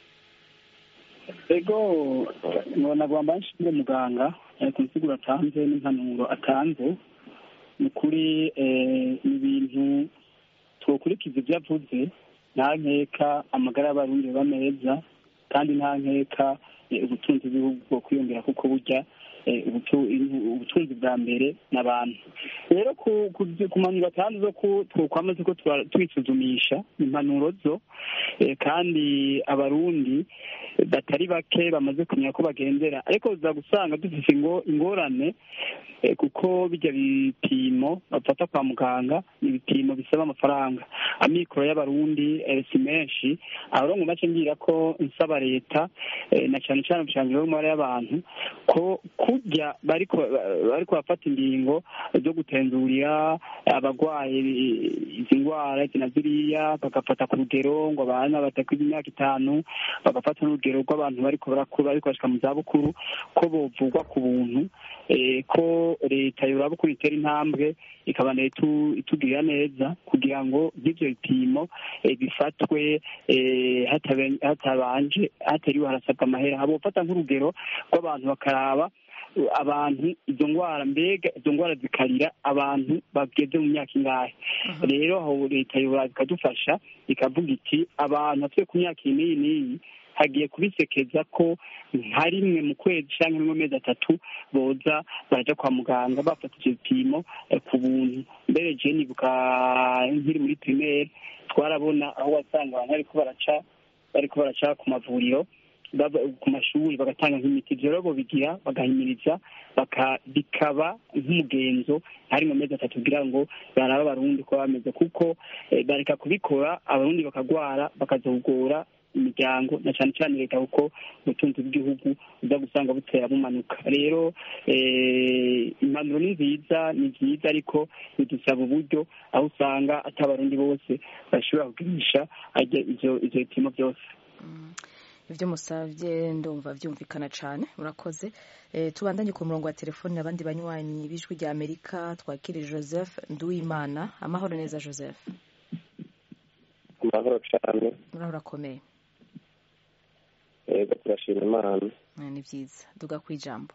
ego nkabona agomba nshimire muganga eh, ku nsiguro atanze n'impanuro atanze ni ukuri eh, ni ibintu twokurikiza ibyo avuze nta nkeka amagara y'abarundi aba meza kandi nta nkeka eh, ubutunzi bw'igihugu bwo kwiyongera kuko burya eh, ubutu- ubutunzi bwa mbere n'abantu rero ku ku- ku mpanuro atanze zo ku twokwamaze ko tura- twisuzumisha impanuro zo eh, kandi abarundi batari bake bamaze kumenya ko bagendera ariko uza gusanga dufite ingo- ingorane eh, kuko bijya bipimo bafata kwa muganga ni ibipimo bisaba amafaranga amikoro y'abarundi eh, si menshi aho rero ngo make ngira ko nsaba leta eh, na cyane cyane ubushangizi bw'umubare y'abantu ko kujya bariko bariko bafata ingingo zo gutenzurira abagwaye izi ndwara izi na ziriya bagafata ku rugero ngo abana batakwiza imyaka itanu bagafata n'urugero rw'abantu bariko barakura bariko bashika mu zabukuru ko bovugwa ku buntu eh, ko leta yoraba ukuntu itera intambwe ikabana itu- itugirira neza kugira ngo nk'ivyo bipimo eh, bifatwe eh, hatabe- hatabanje hatariwe harasabwa amahera habofata nk'urugero rw'abantu bakaraba eh, abantu izo ndwara mbega izo ndwara zikarira abantu bageze mu myaka ingahe rero aho leta yobora ikadufasha ikavuga iti abantu batuye ku myaka iyi n'iyi n'iyi hagiye kubisekeza ko nka rimwe mu kwezi cyangwa rimwe mu mezi atatu boza baraja kwa muganga bafata ivyo bipimo eh, ku buntu mbere je nibuka nkiri muri primaire twarabona aho wasanga abantu bariko baraca bariko baraca ku mavuriro bava- ku mashuri bagatanga nk'imiti ivyo rero bobigira bagahimiriza baka- bikaba nk'umugenzo hari mu mezi atatu kugira ngo baraba abarundi ko bameze kuko eh, bareka kubikora abarundi bakagwara bakazogora imiryango na cyane cyane leta kuko ubutunzi bw'igihugu uza gusanga butera bumanuka rero eh, impanuro ni nziza ni nziza ariko bidusaba uburyo aho usanga ati abarundi bose bashobora kugirisha ajya ivyo ivyo bipimo byose ibyo musabye ndumva byumvikana cyane murakoze Eh, tubandanye ku murongo wa telefoni abandi banywanyi b'ijwi rya amerika twakire joseph nduwimana amahoro neza joseph amahoro cyane muraho urakomeye yego turashima imana Eh, ni byiza duga ku ijambo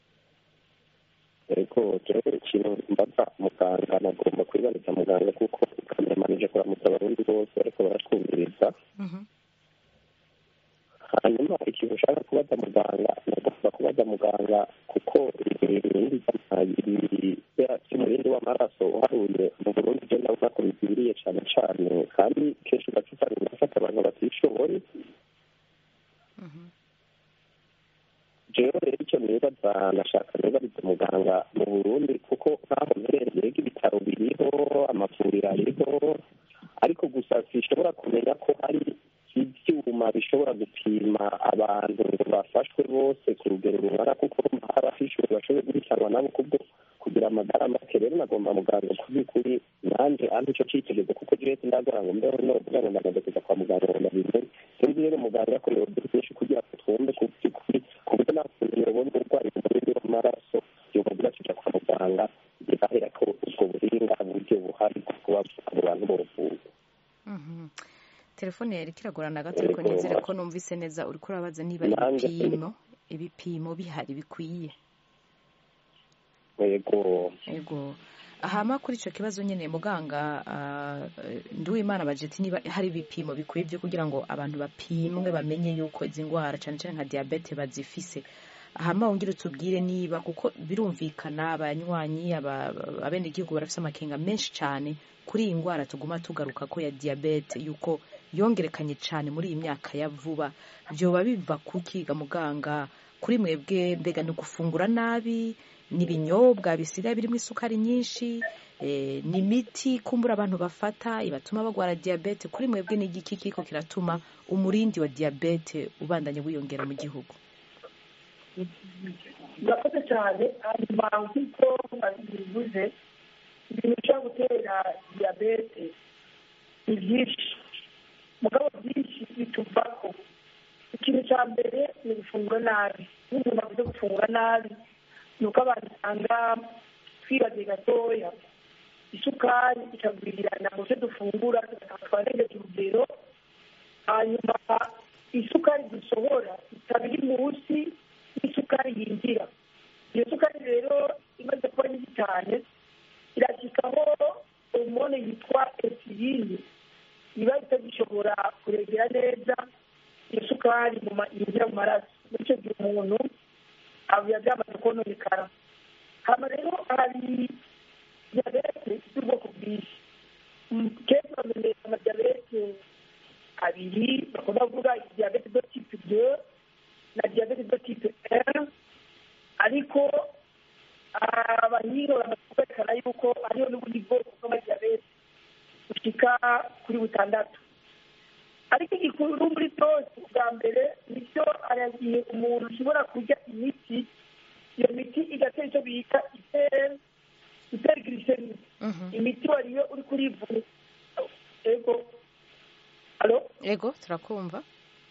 yego rero ikintu mbaza muganga nagomba kwibariza muganga kuko ukanemanije kuramutsa abarundi bose ariko baratwumviriza Mhm. hanyuma ikintu ushaka kubaza muganga nagomba kubaza muganga kuko ibindi by'umurindi w'amaraso uharuye mu burundi byo ndabona ko bikwiriye cyane cyane kandi kenshi ugaca usanga birafata abantu batishoboye jewe rero icyo nibaza nashaka nibariza muganga mu burundi kuko nk'aho mperereye ibitaro biriho amavuriro ariho ariko gusa sinshobora kumenya ko hari ibyuma bishobora gupima abantu ngo bafashwe bose ku rugero rungana kuko abafishwe bashoboye guhitanwa nabo kubwo kugira amagara make rero nagomba muganga ku by'ukuri nanjye ampa icyo cyitegerezo kuko jewe sindagora ngo mbeho no kugira ngo ndagomba kuza kwa muganga ngo ndabimenye sinzi rero muganga ko yogira byinshi kugira ngo twumve ku by'ukuri ku buryo nta kuntu yobona uburwayi mu murindi w'amaraso yobagira kujya kwa muganga bigahera ko ubwo buhinga buryo buhari bwo kuba abo bantu bovurwa Mhm. telefone yari kiragorana gato ariko Yego. nizere ko numvise neza uriko urabaza niba Nanjye- ibipimo ibipimo bihari bikwiye yego ego ahama kuri icyo kibazo nyine muganga ah, eh, nduwimana bajeti niba hari ibipimo bikwiye byo kugira ngo abantu bapimwe bamenye yuko izi ndwara cyane cyane nka diyabete bazifise ahama wongere utubwire niba kuko birumvikana abanywanyi aba- abenegihugu barafise amakenga menshi cyane kuri iyi ndwara tuguma tugaruka ko ya diyabete yuko yongerekanye cyane muri iyi myaka ya vuba byoba biva kukiga muganga kuri mwebwe mbega ni ugufungura nabi ni ibinyobwa bisigaye birimo isukari nyinshi eh, ni imiti kumbura abantu bafata ibatuma bagwara diyabete kuri mwebwe ni igiki kiriko kiratuma umurindi wa diyabete ubandanya wiyongera mu gihugu murakoze cyane hanyuma nk'uko bivuze ibintu bishobora gutera diyabete ni byinshi mugabo byinshi bituvako ikintu cya mbere ni gufungura nabi iyo umuntu avuze gufungura nabi ni uko abantu usanga twibagiwe gatoya isukari ikagwirirana mu byo dufungura twarengeje urugero hanyuma isukari dusohora ikaba iri munsi y'isukari yinjira iyo sukari rero imaze kuba nyinshi cyane irashyikaho hormone yitwa esiyini iba itagishobora kuregera neza iyo sukari yinjira mu maraso muri icyo gihe umuntu biba byamaze kononekara hano rero hari diyabete z'ubwoko bwinshi kenshi bamenyesha amadiyabete abiri bakunda kuvuga diyabete do tipe de na diyabete do tipe r ariko abahinga bamaze kwerekana yuko hariho n'ubundi bwoko bw'amadiyabete bushyika kuri butandatu ariko igikuru muri byose bwa mbere nicyo aragiye umuntu ushobora kurya imiti iyo miti igatera icyo bita itera girisemi imiti wariyo uri kurivura ego ego turakumva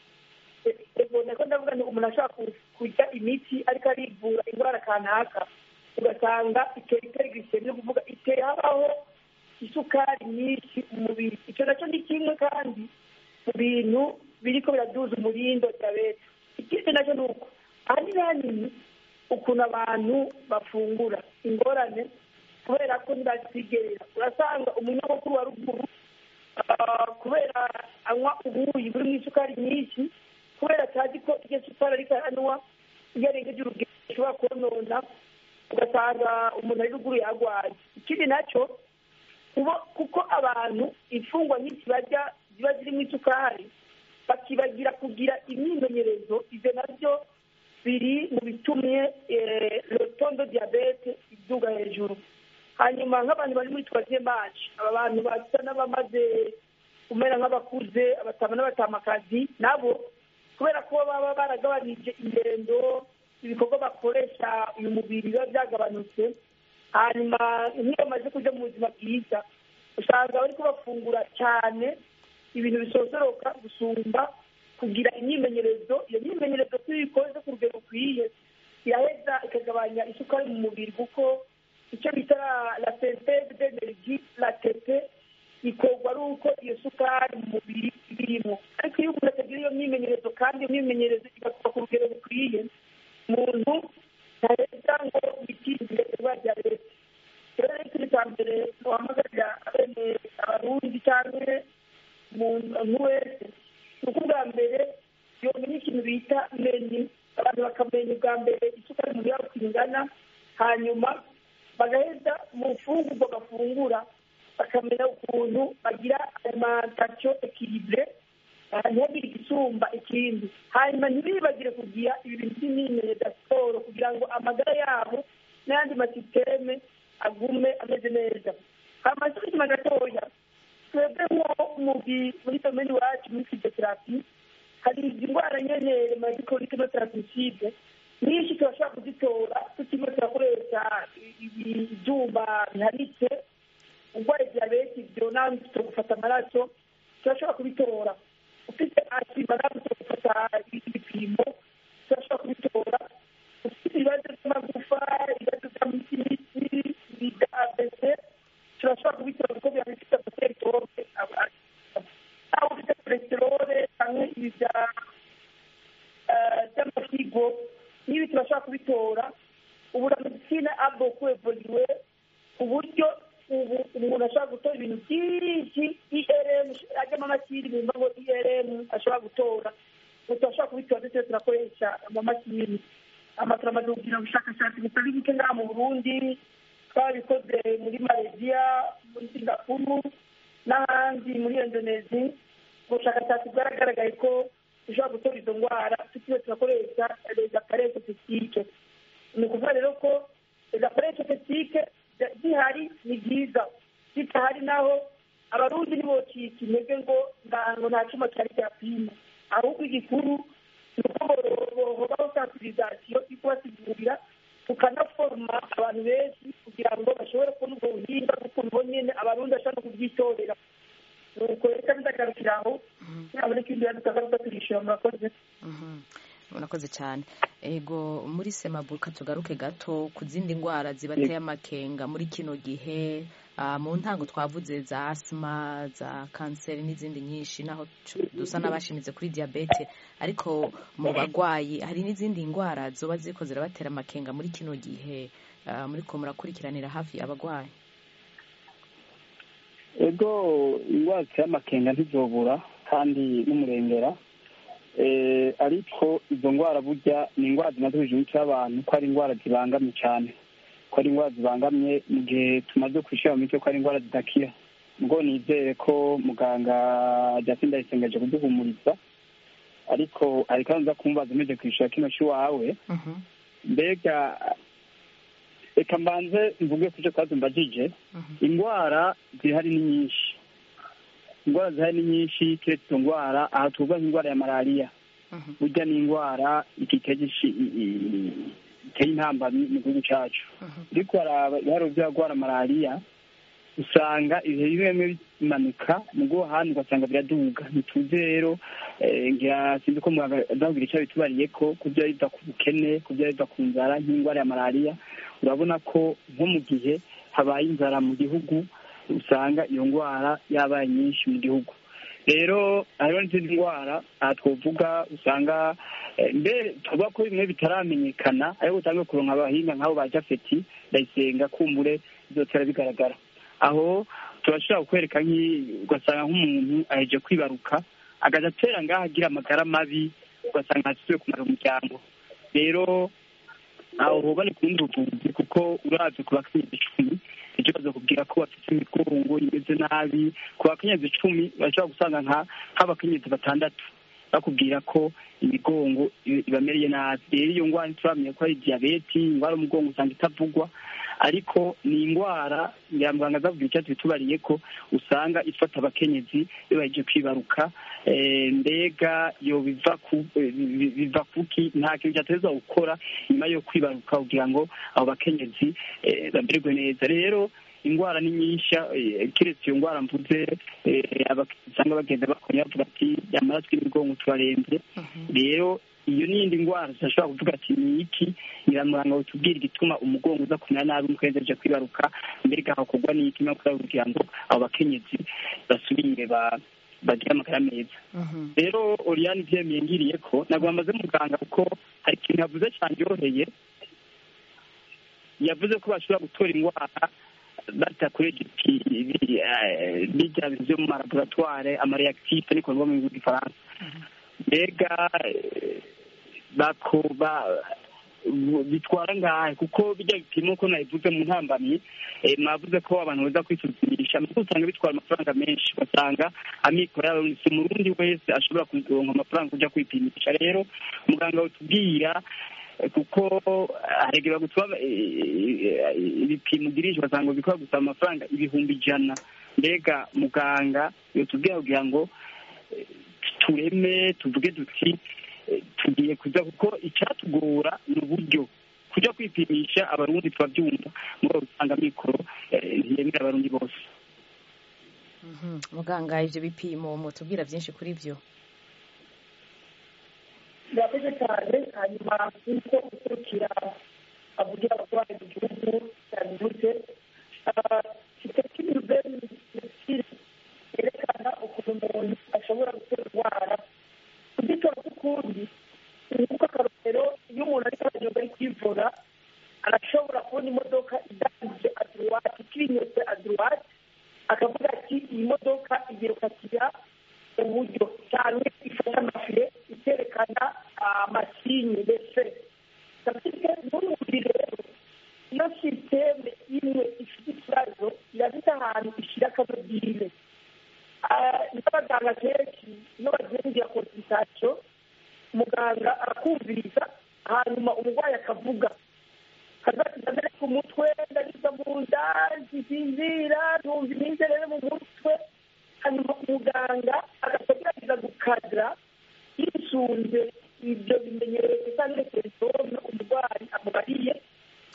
ego nako ndavuga ngo umuntu ashobora kurya imiti ariko arivura indwara kanaka ugasanga itera itera girisemi ni ukuvuga itera habaho isukari nyinshi mu mubiri icyo nacyo ni kimwe kandi mu bintu biriko biraduza umurindo diyabete ikindi nacyo ni uko ahanini hanini ukuntu abantu bafungura ingorane kubera ko ntibakwigerera urasanga umunyamukuru wa ruguru kubera anywa ubuyi burimo isukari nyinshi kubera atazi ko iryo sukari ariko aranywa iyo arengeje urugero ishobora konona ugasanga umuntu ari ruguru yarwaye ikindi nacyo kuko abantu imfungwa nyinshi barya ziba zirimo isukari bakibagira kugira imyimenyerezo ibyo nabyo biri mu bitumye rotondo diyabete iduga hejuru hanyuma nk'abantu bari muri twaziye maci aba bantu basa n'abamaze kumera nk'abakuze abatama n'abatamakazi nabo kubera ko baba baragabanije ingendo ibikorwa bakoresha uyu mubiri biba byagabanutse hanyuma nk'iyo bamaze kujya mu buzima bwiza usanga bari kubafungura cyane ibintu bisosoroka gusumba kugira imyimenyerezo iyo myimenyerezo iyo uyikoze ku rugero rukwiye iraheza ikagabanya isukari mu mubiri kuko icyo bita la senteze d'energie la tete ikorwa ari uko iyo sukari mu mubiri irimo ariko iyo umuntu atagira iyo myimenyerezo kandi iyo myimenyerezo igakorwa ku rugero rukwiye umuntu ntaheza ngo yitindire indwara ya leta rero rero ikintu cya mbere duhamagarira bene abarundi cyangwa umuntu wese ni uko ubwa mbere yomenya ikintu bita meni abantu bakamenya ubwa mbere isukari mu yabo ingana hanyuma bagaheza mu mfungurwa bafungura bakamenya ukuntu bagira alimantasiyo ekiribure ntihagire igisumba ikindi hanyuma ntibibagire kugira ibintu by'imyimenyerezo ya siporo kugira ngo amagara yabo n'ayandi masisiteme agume ameze neza hanyuma inyuma gatoya twebwe nko muri domeni iwacu muri fizoterapi hari izi ndwara nyene madikori tarapiside nyinshi turashobora kuzitora tutirimo turakoresha ibyuma bihanitse urwaye diyabete ibyo nawe gufata amaraso turashobora kubitora ufite asima nawe gufata ibipimo turashobora kubitora ufite ibibazo by'amagufa ibibazo by'imitsi bya abese turashobora kubitora kuko biba bifite amaseritorome nawe ufite kolesterole cyangwa ibi by'amasigo n'ibi turashobora kubitora ubu na medicine aboko evoliwe ku buryo ubu umuntu ashobora gutora ibintu byinshi irm ajyamo amakiri bumva ngo irm ashobora gutora ubu turashobora kubitora ndetse turakoresha amamashini amakuru amaze kugira ubushakashatsi butari buke ngaha mu burundi twabikoze muri malaysia muri singapuru n'ahandi muri indonezi ubushakashatsi bwaragaragaye ko dushobora gutora izo ndwara tutiriwe turakoresha reza parese tesitike ni ukuvuga rero ko reza parese tesitike zihari ni byiza zitahari naho abarundi ntibocika intege ngo ngo nta cyuma cyari cyapima ahubwo igikuru ni uko bohobaho sansibilizasiyo yo kubasigurira tukanaforoma abantu benshi kugira ngo bashobore kubona ubwo buhinga kuko nibo nyine abarundi bashobora no kubyitorera nuko reka ndagarukira aho naboneka ibindi bintu tukagaruka turishyura murakoze murakoze cyane ego muri semabuka tugaruke gato ku zindi ndwara zibateye amakenga muri kino gihe mu ntango twavuze za asima za kanseri n'izindi nyinshi naho dusa n'abashimitse kuri diyabete ariko mu barwayi hari n'izindi ndwara zoba ziko zirabatera amakenga muri kino gihe muri ko murakurikiranira hafi abarwayi ego indwara ziteye amakenga ntizobura kandi n'umurengera ariko izo ndwara burya ni indwara zimaze hejuru y'abantu ko ari indwara zibangamye cyane ko ari indwara zibangamye mu gihe tumaze kwishyira mu miti ko ari indwara zidakira ubwo nizere ko muganga Justin ndayisengeje kuduhumuriza ariko ari kandi nza kumubaza umeze kwishyura kino cy'iwawe mbega reka mbanze mvuge ku cyo twazi mbajije indwara zihari ni nyinshi indwara zihari ni nyinshi keretse izo ndwara aha tuvuga nk'indwara ya malariya burya ni indwara iteye intambamyi mu gihugu cyacu ariko haraba ibiharuro by'abagwara malariya usanga ibihe bimwe bimwe bimanuka mu bwo ahandi ugasanga biraduga ntituzi rero ngira sinzi ko muganga azabwira icyo bitubariye ko ku byo biva ku bukene ku byo biva ku nzara nk'indwara ya malariya urabona ko nko mu gihe habaye inzara mu gihugu usanga iyo ndwara yabaye nyinshi mu gihugu rero hariho n'izindi ndwara aha twavuga usanga mbere tuvuga ko bimwe bitaramenyekana ariko utange kuronka abahinga nk'abo ba jafeti ndayisenga kumbure bizotera bigaragara aho turashobora kukwereka ugasanga nk'umuntu aheje kwibaruka agaza atera ngaho agira amagara mabi ugasanga ntasubiye kumara umuryango rero aho hubane ku bundi buvuzi kuko urazi ku bakenyezi icumi icyo bazakubwira ko bafite imigongo imeze nabi ku bakenyezi icumi bashobora gusanga nk'abakenyezi batandatu bakubwira ko imigongo ibamereye nabi rero iyo ndwara ntituramenya ko ari diyabeti indwara y'umugongo usanga itavugwa ariko ni indwara ngira muganga azabwira icyatsi bitubariye ko usanga ifata abakenyezi iyo bagiye kwibaruka mbega iyo biva kuki nta kintu cyateza gukora nyuma yo kwibaruka kugira ngo abo bakenyezi bamererwe neza rero indwara ni nyinshi keretse iyo ndwara mvuze usanga bagenda bakora bavuga ati amaraso y'imigongo turarembye rero iyo n'iyindi ndwara zidashobora kuvuga ati ni iki nyiramuranga utubwira igituma umugongo uza kumera nabi umukenzi aje kwibaruka mbega hakorwa n'iki no kugira ngo abo bakenyezi basubire bagire amagara meza rero oriyani byemeye ngiriye ko ntabwo bamaze muganga kuko hari ikintu yavuze cyandyoheye yavuze ko bashobora gutora indwara badakoresha bijya byo mu malaboratware amareakitife niko bivuga mu gihugu gifaransa mbega bitwara ngahe kuko bijya bipimo ko nabivuze mu ntambamyi mwavuze ko abantu baza kwisuzumisha nuko usanga bitwara amafaranga menshi ugasanga amikoro yabo si umurundi wese ashobora kuronka amafaranga kujya kwipimisha rero muganga utubwira kuko haregera gutuma ibipimo ugirisha ugasanga bikora gusaba amafaranga ibihumbi ijana mbega muganga yotubwira kugira ngo tureme tuvuge duti tugiye kuza kuko icyatugora ni uburyo kujya kwipimisha abarundi turabyumva muri usanga mikoro ntiyemera abarundi bose muganga ibyo bipimo mutubwira byinshi kuri byo birakoze cyane hanyuma nk'uko ukurikira avugira abarwayi mu gihugu yabivuze kiteki rubeni yerekana ukuntu umuntu ashobora gutera indwara kugitora k'ukundi nk'uko akarorero iyo umuntu ariko aragenda ari kwivura arashobora kubona imodoka idangije aduruwati ikinyotse aduruwati akavuga ati iyi modoka igiye gukatira uburyo cyane ifata amafire ikerekana amasinye ndetse gafite n'ubundi rero iyo sisiteme imwe ifite ikibazo irafite ahantu ishyira akadodirine n'abaganga kenshi iyo bagiye kugira konsultation muganga arakumviriza hanyuma umurwayi akavuga kazasiga mbere ku mutwe ndagisa mu nda ntisinzira numva imyizerere mu mutwe hanyuma umuganga agagerageza gukadira yisunze ibyo bimenyetso cyangwa telefone umurwayi amubariye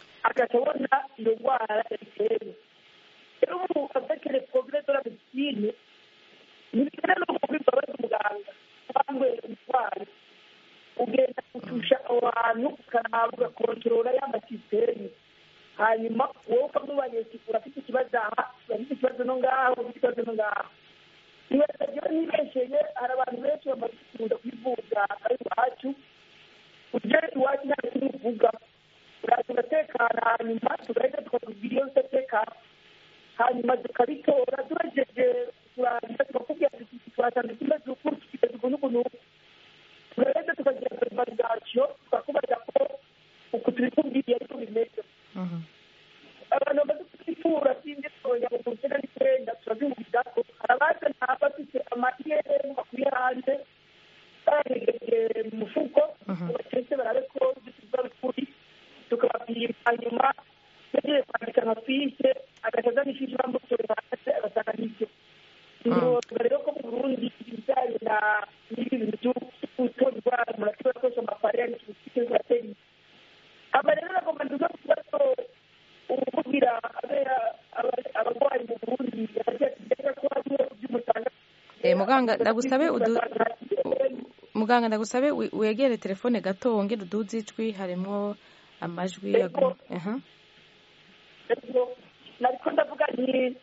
ukaraba ugakontorora ya masisiteme hanyuma wowe ukamubariye ati urafite ikibazo aha urafite ikibazo no ngaho urafite ikibazo no ngaho nibaza rero nibesheye hari abantu benshi bamaze kuza kwivuza ari iwacu uje iwacu nta kintu uvuga uraza ugatekana hanyuma tugahita tukakubwira iyo udatekana hanyuma tukabitora tugejeje kurangiza tukakubwira tuti twasanze tumeze uku tufite ukuntu ukuntu tugahita tukagira verifikasiyo tukakubaza ko uku tubikubwiye ariko bimeze abantu bamaze kutwifura sinzi twongera ngo kugira n'icyenda turabyumvira ko hari abazana bafite amayeri bakuye hanze bayahegeje mu mufuko batetse barabe ko dusize ukuri tukababwira hanyuma yagiye kwandika nka fiche agaca azana ifiche bamutoye hanze agasanga n'ibyo ntiwoga rero ko mu burundi ibijyanye na n'ibi bintu byo gutora indwara murashobora gukoresha amafaranga ikintu cyose kiratera imbere aba rero bagomba nduga ku kibazo ukuvugira abarwayi mu burundi yategeka ko hariho iby'umutanga muganga ndagusabe udu muganga ndagusabe wegere telefone gato wongere uduze ijwi harimo amajwi nariko ndavuga nti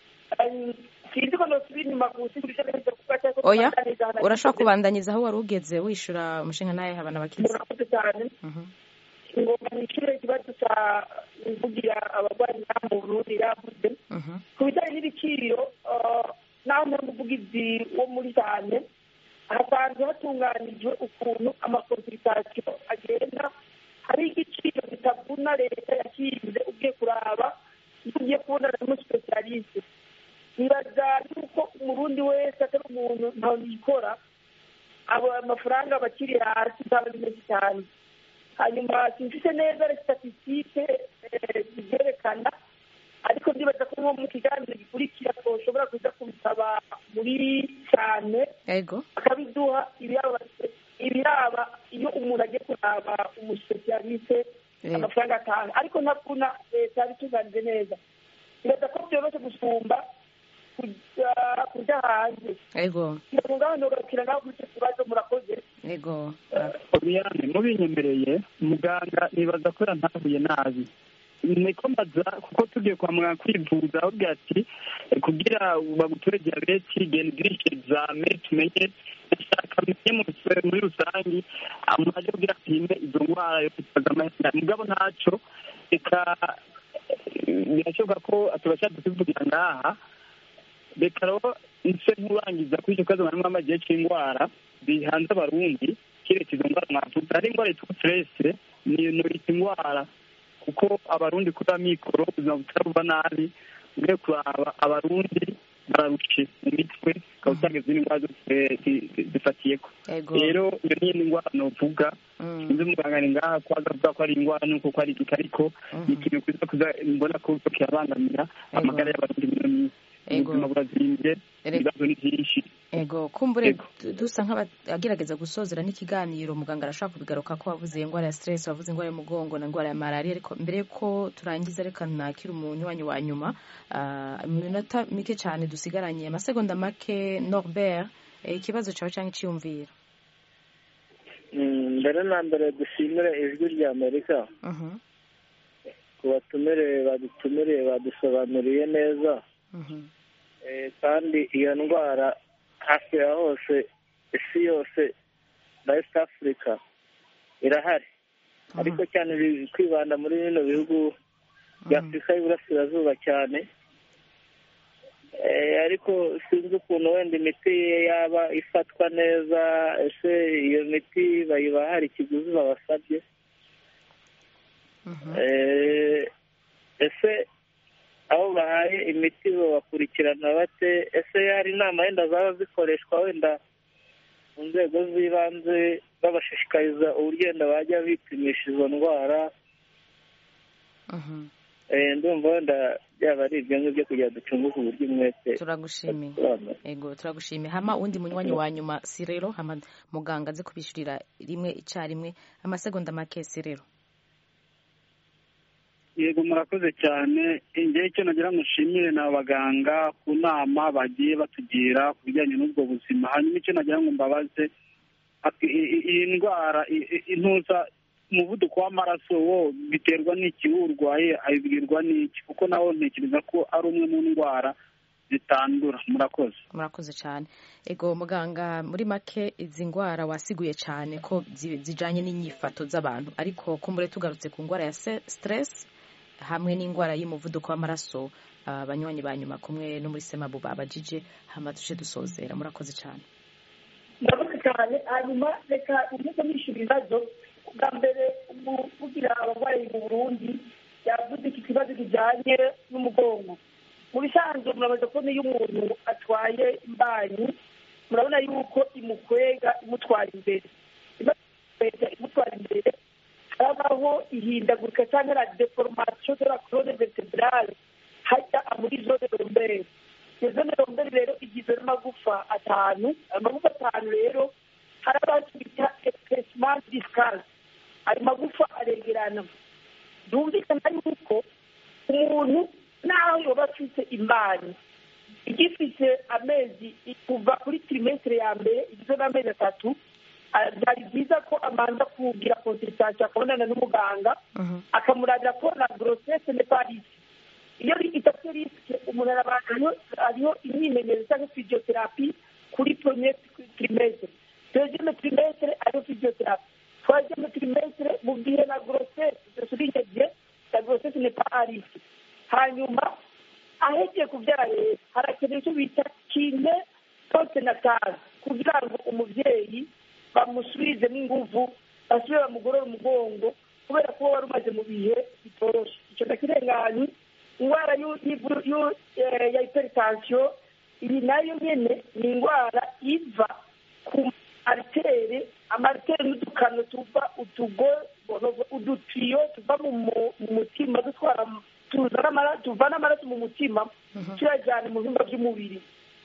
sinzi ko nosubira inyuma gusa ibyo neza kuba cyangwa oya urashobora kubandanyiza aho wari ugeze wishyura umushinga nawe habana bakizi murakoze cyane ngomba nishyure ikibazo cya kuvugira abarwayi ngaha mu burundi yavuze ku bijyanye n'ibiciro naho muri umuvugizi wo muri cyane hasanzwe hatunganijwe ukuntu amakonsultasiyo agenda hari igiciro kitavuna leta yashinze ugiye kuraba iyo ugiye kubonana n'umusipesialiste nibaza yuko umurundi wese atari umuntu ntawe yikora abo amafaranga bakiri hasi zaba ari menshi cyane hanyuma simfite neza statisitike zibyerekana ariko ndibaza ko nko mu kiganiro gikurikira twoshobora kuza kubisaba muri cyane akabiduha ibiraba iyo umuntu agiye kuraba umusipesialiste amafaranga atanga ariko ntabona leta yabitunganije neza ndibaza ko byoroshye gusumba kujya hanze ego ngaho ntugarukira nawe kuri icyo kibazo murakoze ego oriyane mubinyemereye muganga nibaza ko yantahuye nabi niko mbaza kuko tugiye kwa muganga kwivuza avuga ati kugira baguture diyabeti genda ugirishe egizame tumenye ndashaka menye muri rusange mwaje kugira apime izo ndwara yo kwitwaza amahina mugabo ntacyo reka birashoboka ko turashaka tukivugira ngaha reka rero nse nkurangiza kuri icyo kibazo mwarimu w'amagihe cy'indwara bihanze abarundi kereka izo ndwara mwavuze hari indwara yitwa siterese ni norita indwara kuko abarundi kuri mikoro ubuzima butaruba nabi ugiye kuraba abarundi bararushe mu mitwe ukaba usanga izindi ndwara zose zifatiye ko rero iyo ni indi ndwara novuga sinzi muganga ni ngaha ko azavuga ko ari indwara nuko ko ari igika ariko ni ikintu kuza kuza mbona ko kirabangamira amagara y'abarundi muri iyo minsi ubuzima burazimbye ibibazo ni byinshi ego kumbure dusa nk'abagerageza gusozera n'ikiganiro muganga arashobora kubigaruka ko wavuze indwara ya stress wavuze indwara y'umugongo na indwara ya malariya ariko mbere yuko turangiza reka nakira umunywanyi wa nyuma mu minota mike cyane dusigaranye amasegonda make norbert ikibazo cyawe cyangwa icyiyumviro mbere na mbere dushimire ijwi rya amerika ku batumire badutumiriye badusobanuriye neza kandi iyo ndwara hafi ya hose isi yose na east africa irahari ariko cyane kwibanda muri bino bihugu bya afurika y'iburasirazuba cyane ariko sinzi ukuntu wenda imiti yaba ifatwa neza ese iyo miti bayibaha hari ikiguzi babasabye ese aho bahaye imiti babakurikirana bate ese hari inama wenda zaba zikoreshwa wenda mu nzego z'ibanze babashishikariza uburyo wenda bajya bipimisha izo ndwara ndumva wenda byaba ari ibyo ngibyo kugira ngo ducunguke uburyo umwete turagushimiye ego turagushimiye hama undi munywanyi wa nyuma si rero hama muganga aze kubishyurira rimwe icyarimwe amasegonda make si rero yego murakoze cyane igihe icyo nagira ngo nshimire ni abaganga ku nama bagiye batugira ku bijyanye n'ubwo buzima hanyuma icyo nagira ngo mbabaze iyi ndwara intuza umuvuduko w'amaraso wo biterwa n'iki urwaye abibwirwa n'iki kuko nawo ntekereza ko ari umwe mu ndwara zitandura murakoze murakoze cyane ego muganga muri make izi ndwara wasiguye cyane ko zijyanye n'inyifato z'abantu ariko kumbure tugarutse ku ndwara ya stress hamwe n'indwara y'umuvuduko w'amaraso abanywanyi ba nyuma kumwe no muri semabu babajije hama duce dusozera murakoze cyane murakoze cyane hanyuma reka unyuze nishyura ibibazo bwa mbere kugira abarwayi mu burundi yavuze iki kibazo kijyanye n'umugongo mu bisanzwe murabaza ko niyo umuntu atwaye imbanyi murabona yuko imukwega imutwara imbere imutwara imbere habaho ihindagurika cyangwa la deformation de la colonne vertebrale hajya muri zone rombere iyo zone rombere rero igizwe n'amagufa atanu ayo magufa atanu rero hari abantu bita espacement discal ayo magufa aregerana byumvikana yuko umuntu naho yoba afite imbanyi igifite amezi kuva kuri trimestre ya mbere igizwe n'amezi atatu byari byiza ko amanza kugira consultation akabonana n'umuganga akamurabira ko na grossesse ne parisi iyo idafite risike umuntu arabantu hariho imyimenyerezo cyangwa physiotherapy kuri premier trimestre deuxième trimestre hariho physiotherapy troisième trimestre mu gihe na grossesse souligne bien la grossesse ne pas à risque hanyuma ahegiye kubyara rero harakenewe icyo bita kine postnatal kugira ngo umubyeyi bamusubizemo inguvu basubire bamugorora umugongo kubera ko wari umaze mu bihe bitoroshye icyo ndakirenganye indwara ya hypertension iyi nayo nyine ni indwara iva ku aritere amaritere n'udukano tuva utugo udutiyo tuva mu mutima dutwara tuvana amaraso mu mutima tuyajyana mu bihimba by'umubiri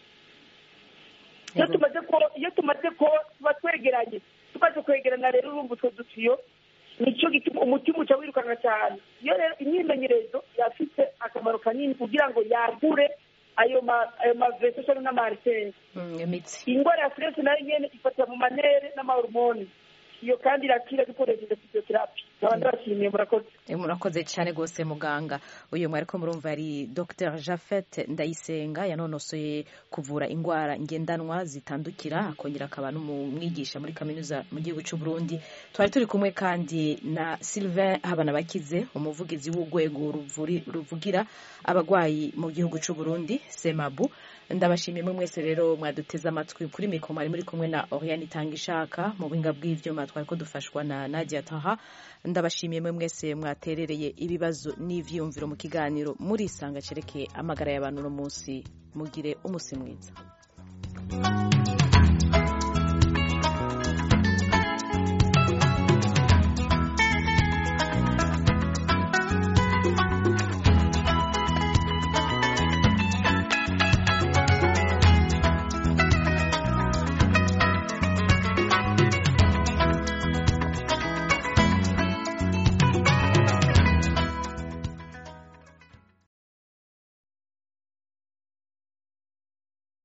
iyo tumaze ko iyo tumaze ko tuba twegeranye tumaze kwegerana rero urumva utwo dutiyo nicyo gituma umutima uca wirukanka cyane iyo rero imyimenyerezo yafite akamaro kanini kugira ngo yagure ayo mavese cyangwa n'amariteri indwara ya stress nayo nyine ifatira mu manere n'amahormone iyo kandi irakira dukoresheje physiotherapy nkaba ndabashimiye murakoze murakoze cyane rwose muganga uyu mwari ko murumva ari dr jafet ndayisenga yanonosoye kuvura indwara ngendanwa zitandukira akongera akaba n'umwigisha muri kaminuza mu gihugu cy'u Burundi twari turi kumwe kandi na sylvain habanabakize umuvugizi w'urwego ruvugira abarwayi mu gihugu cy'u Burundi semabu ndabashimiye mwe mwese rero mwaduteze amatwi kuri mikoro mwari muri kumwe na Oriane Itangishaka mu buhinga bw'ivyuma twari ko dufashwa na Nadia Taha ndabashimiye mwe mwese mwaterereye ibibazo n'ivyiyumviro mu kiganiro muri isanga cerekeye amagara y'abantu no munsi mugire umusi mwiza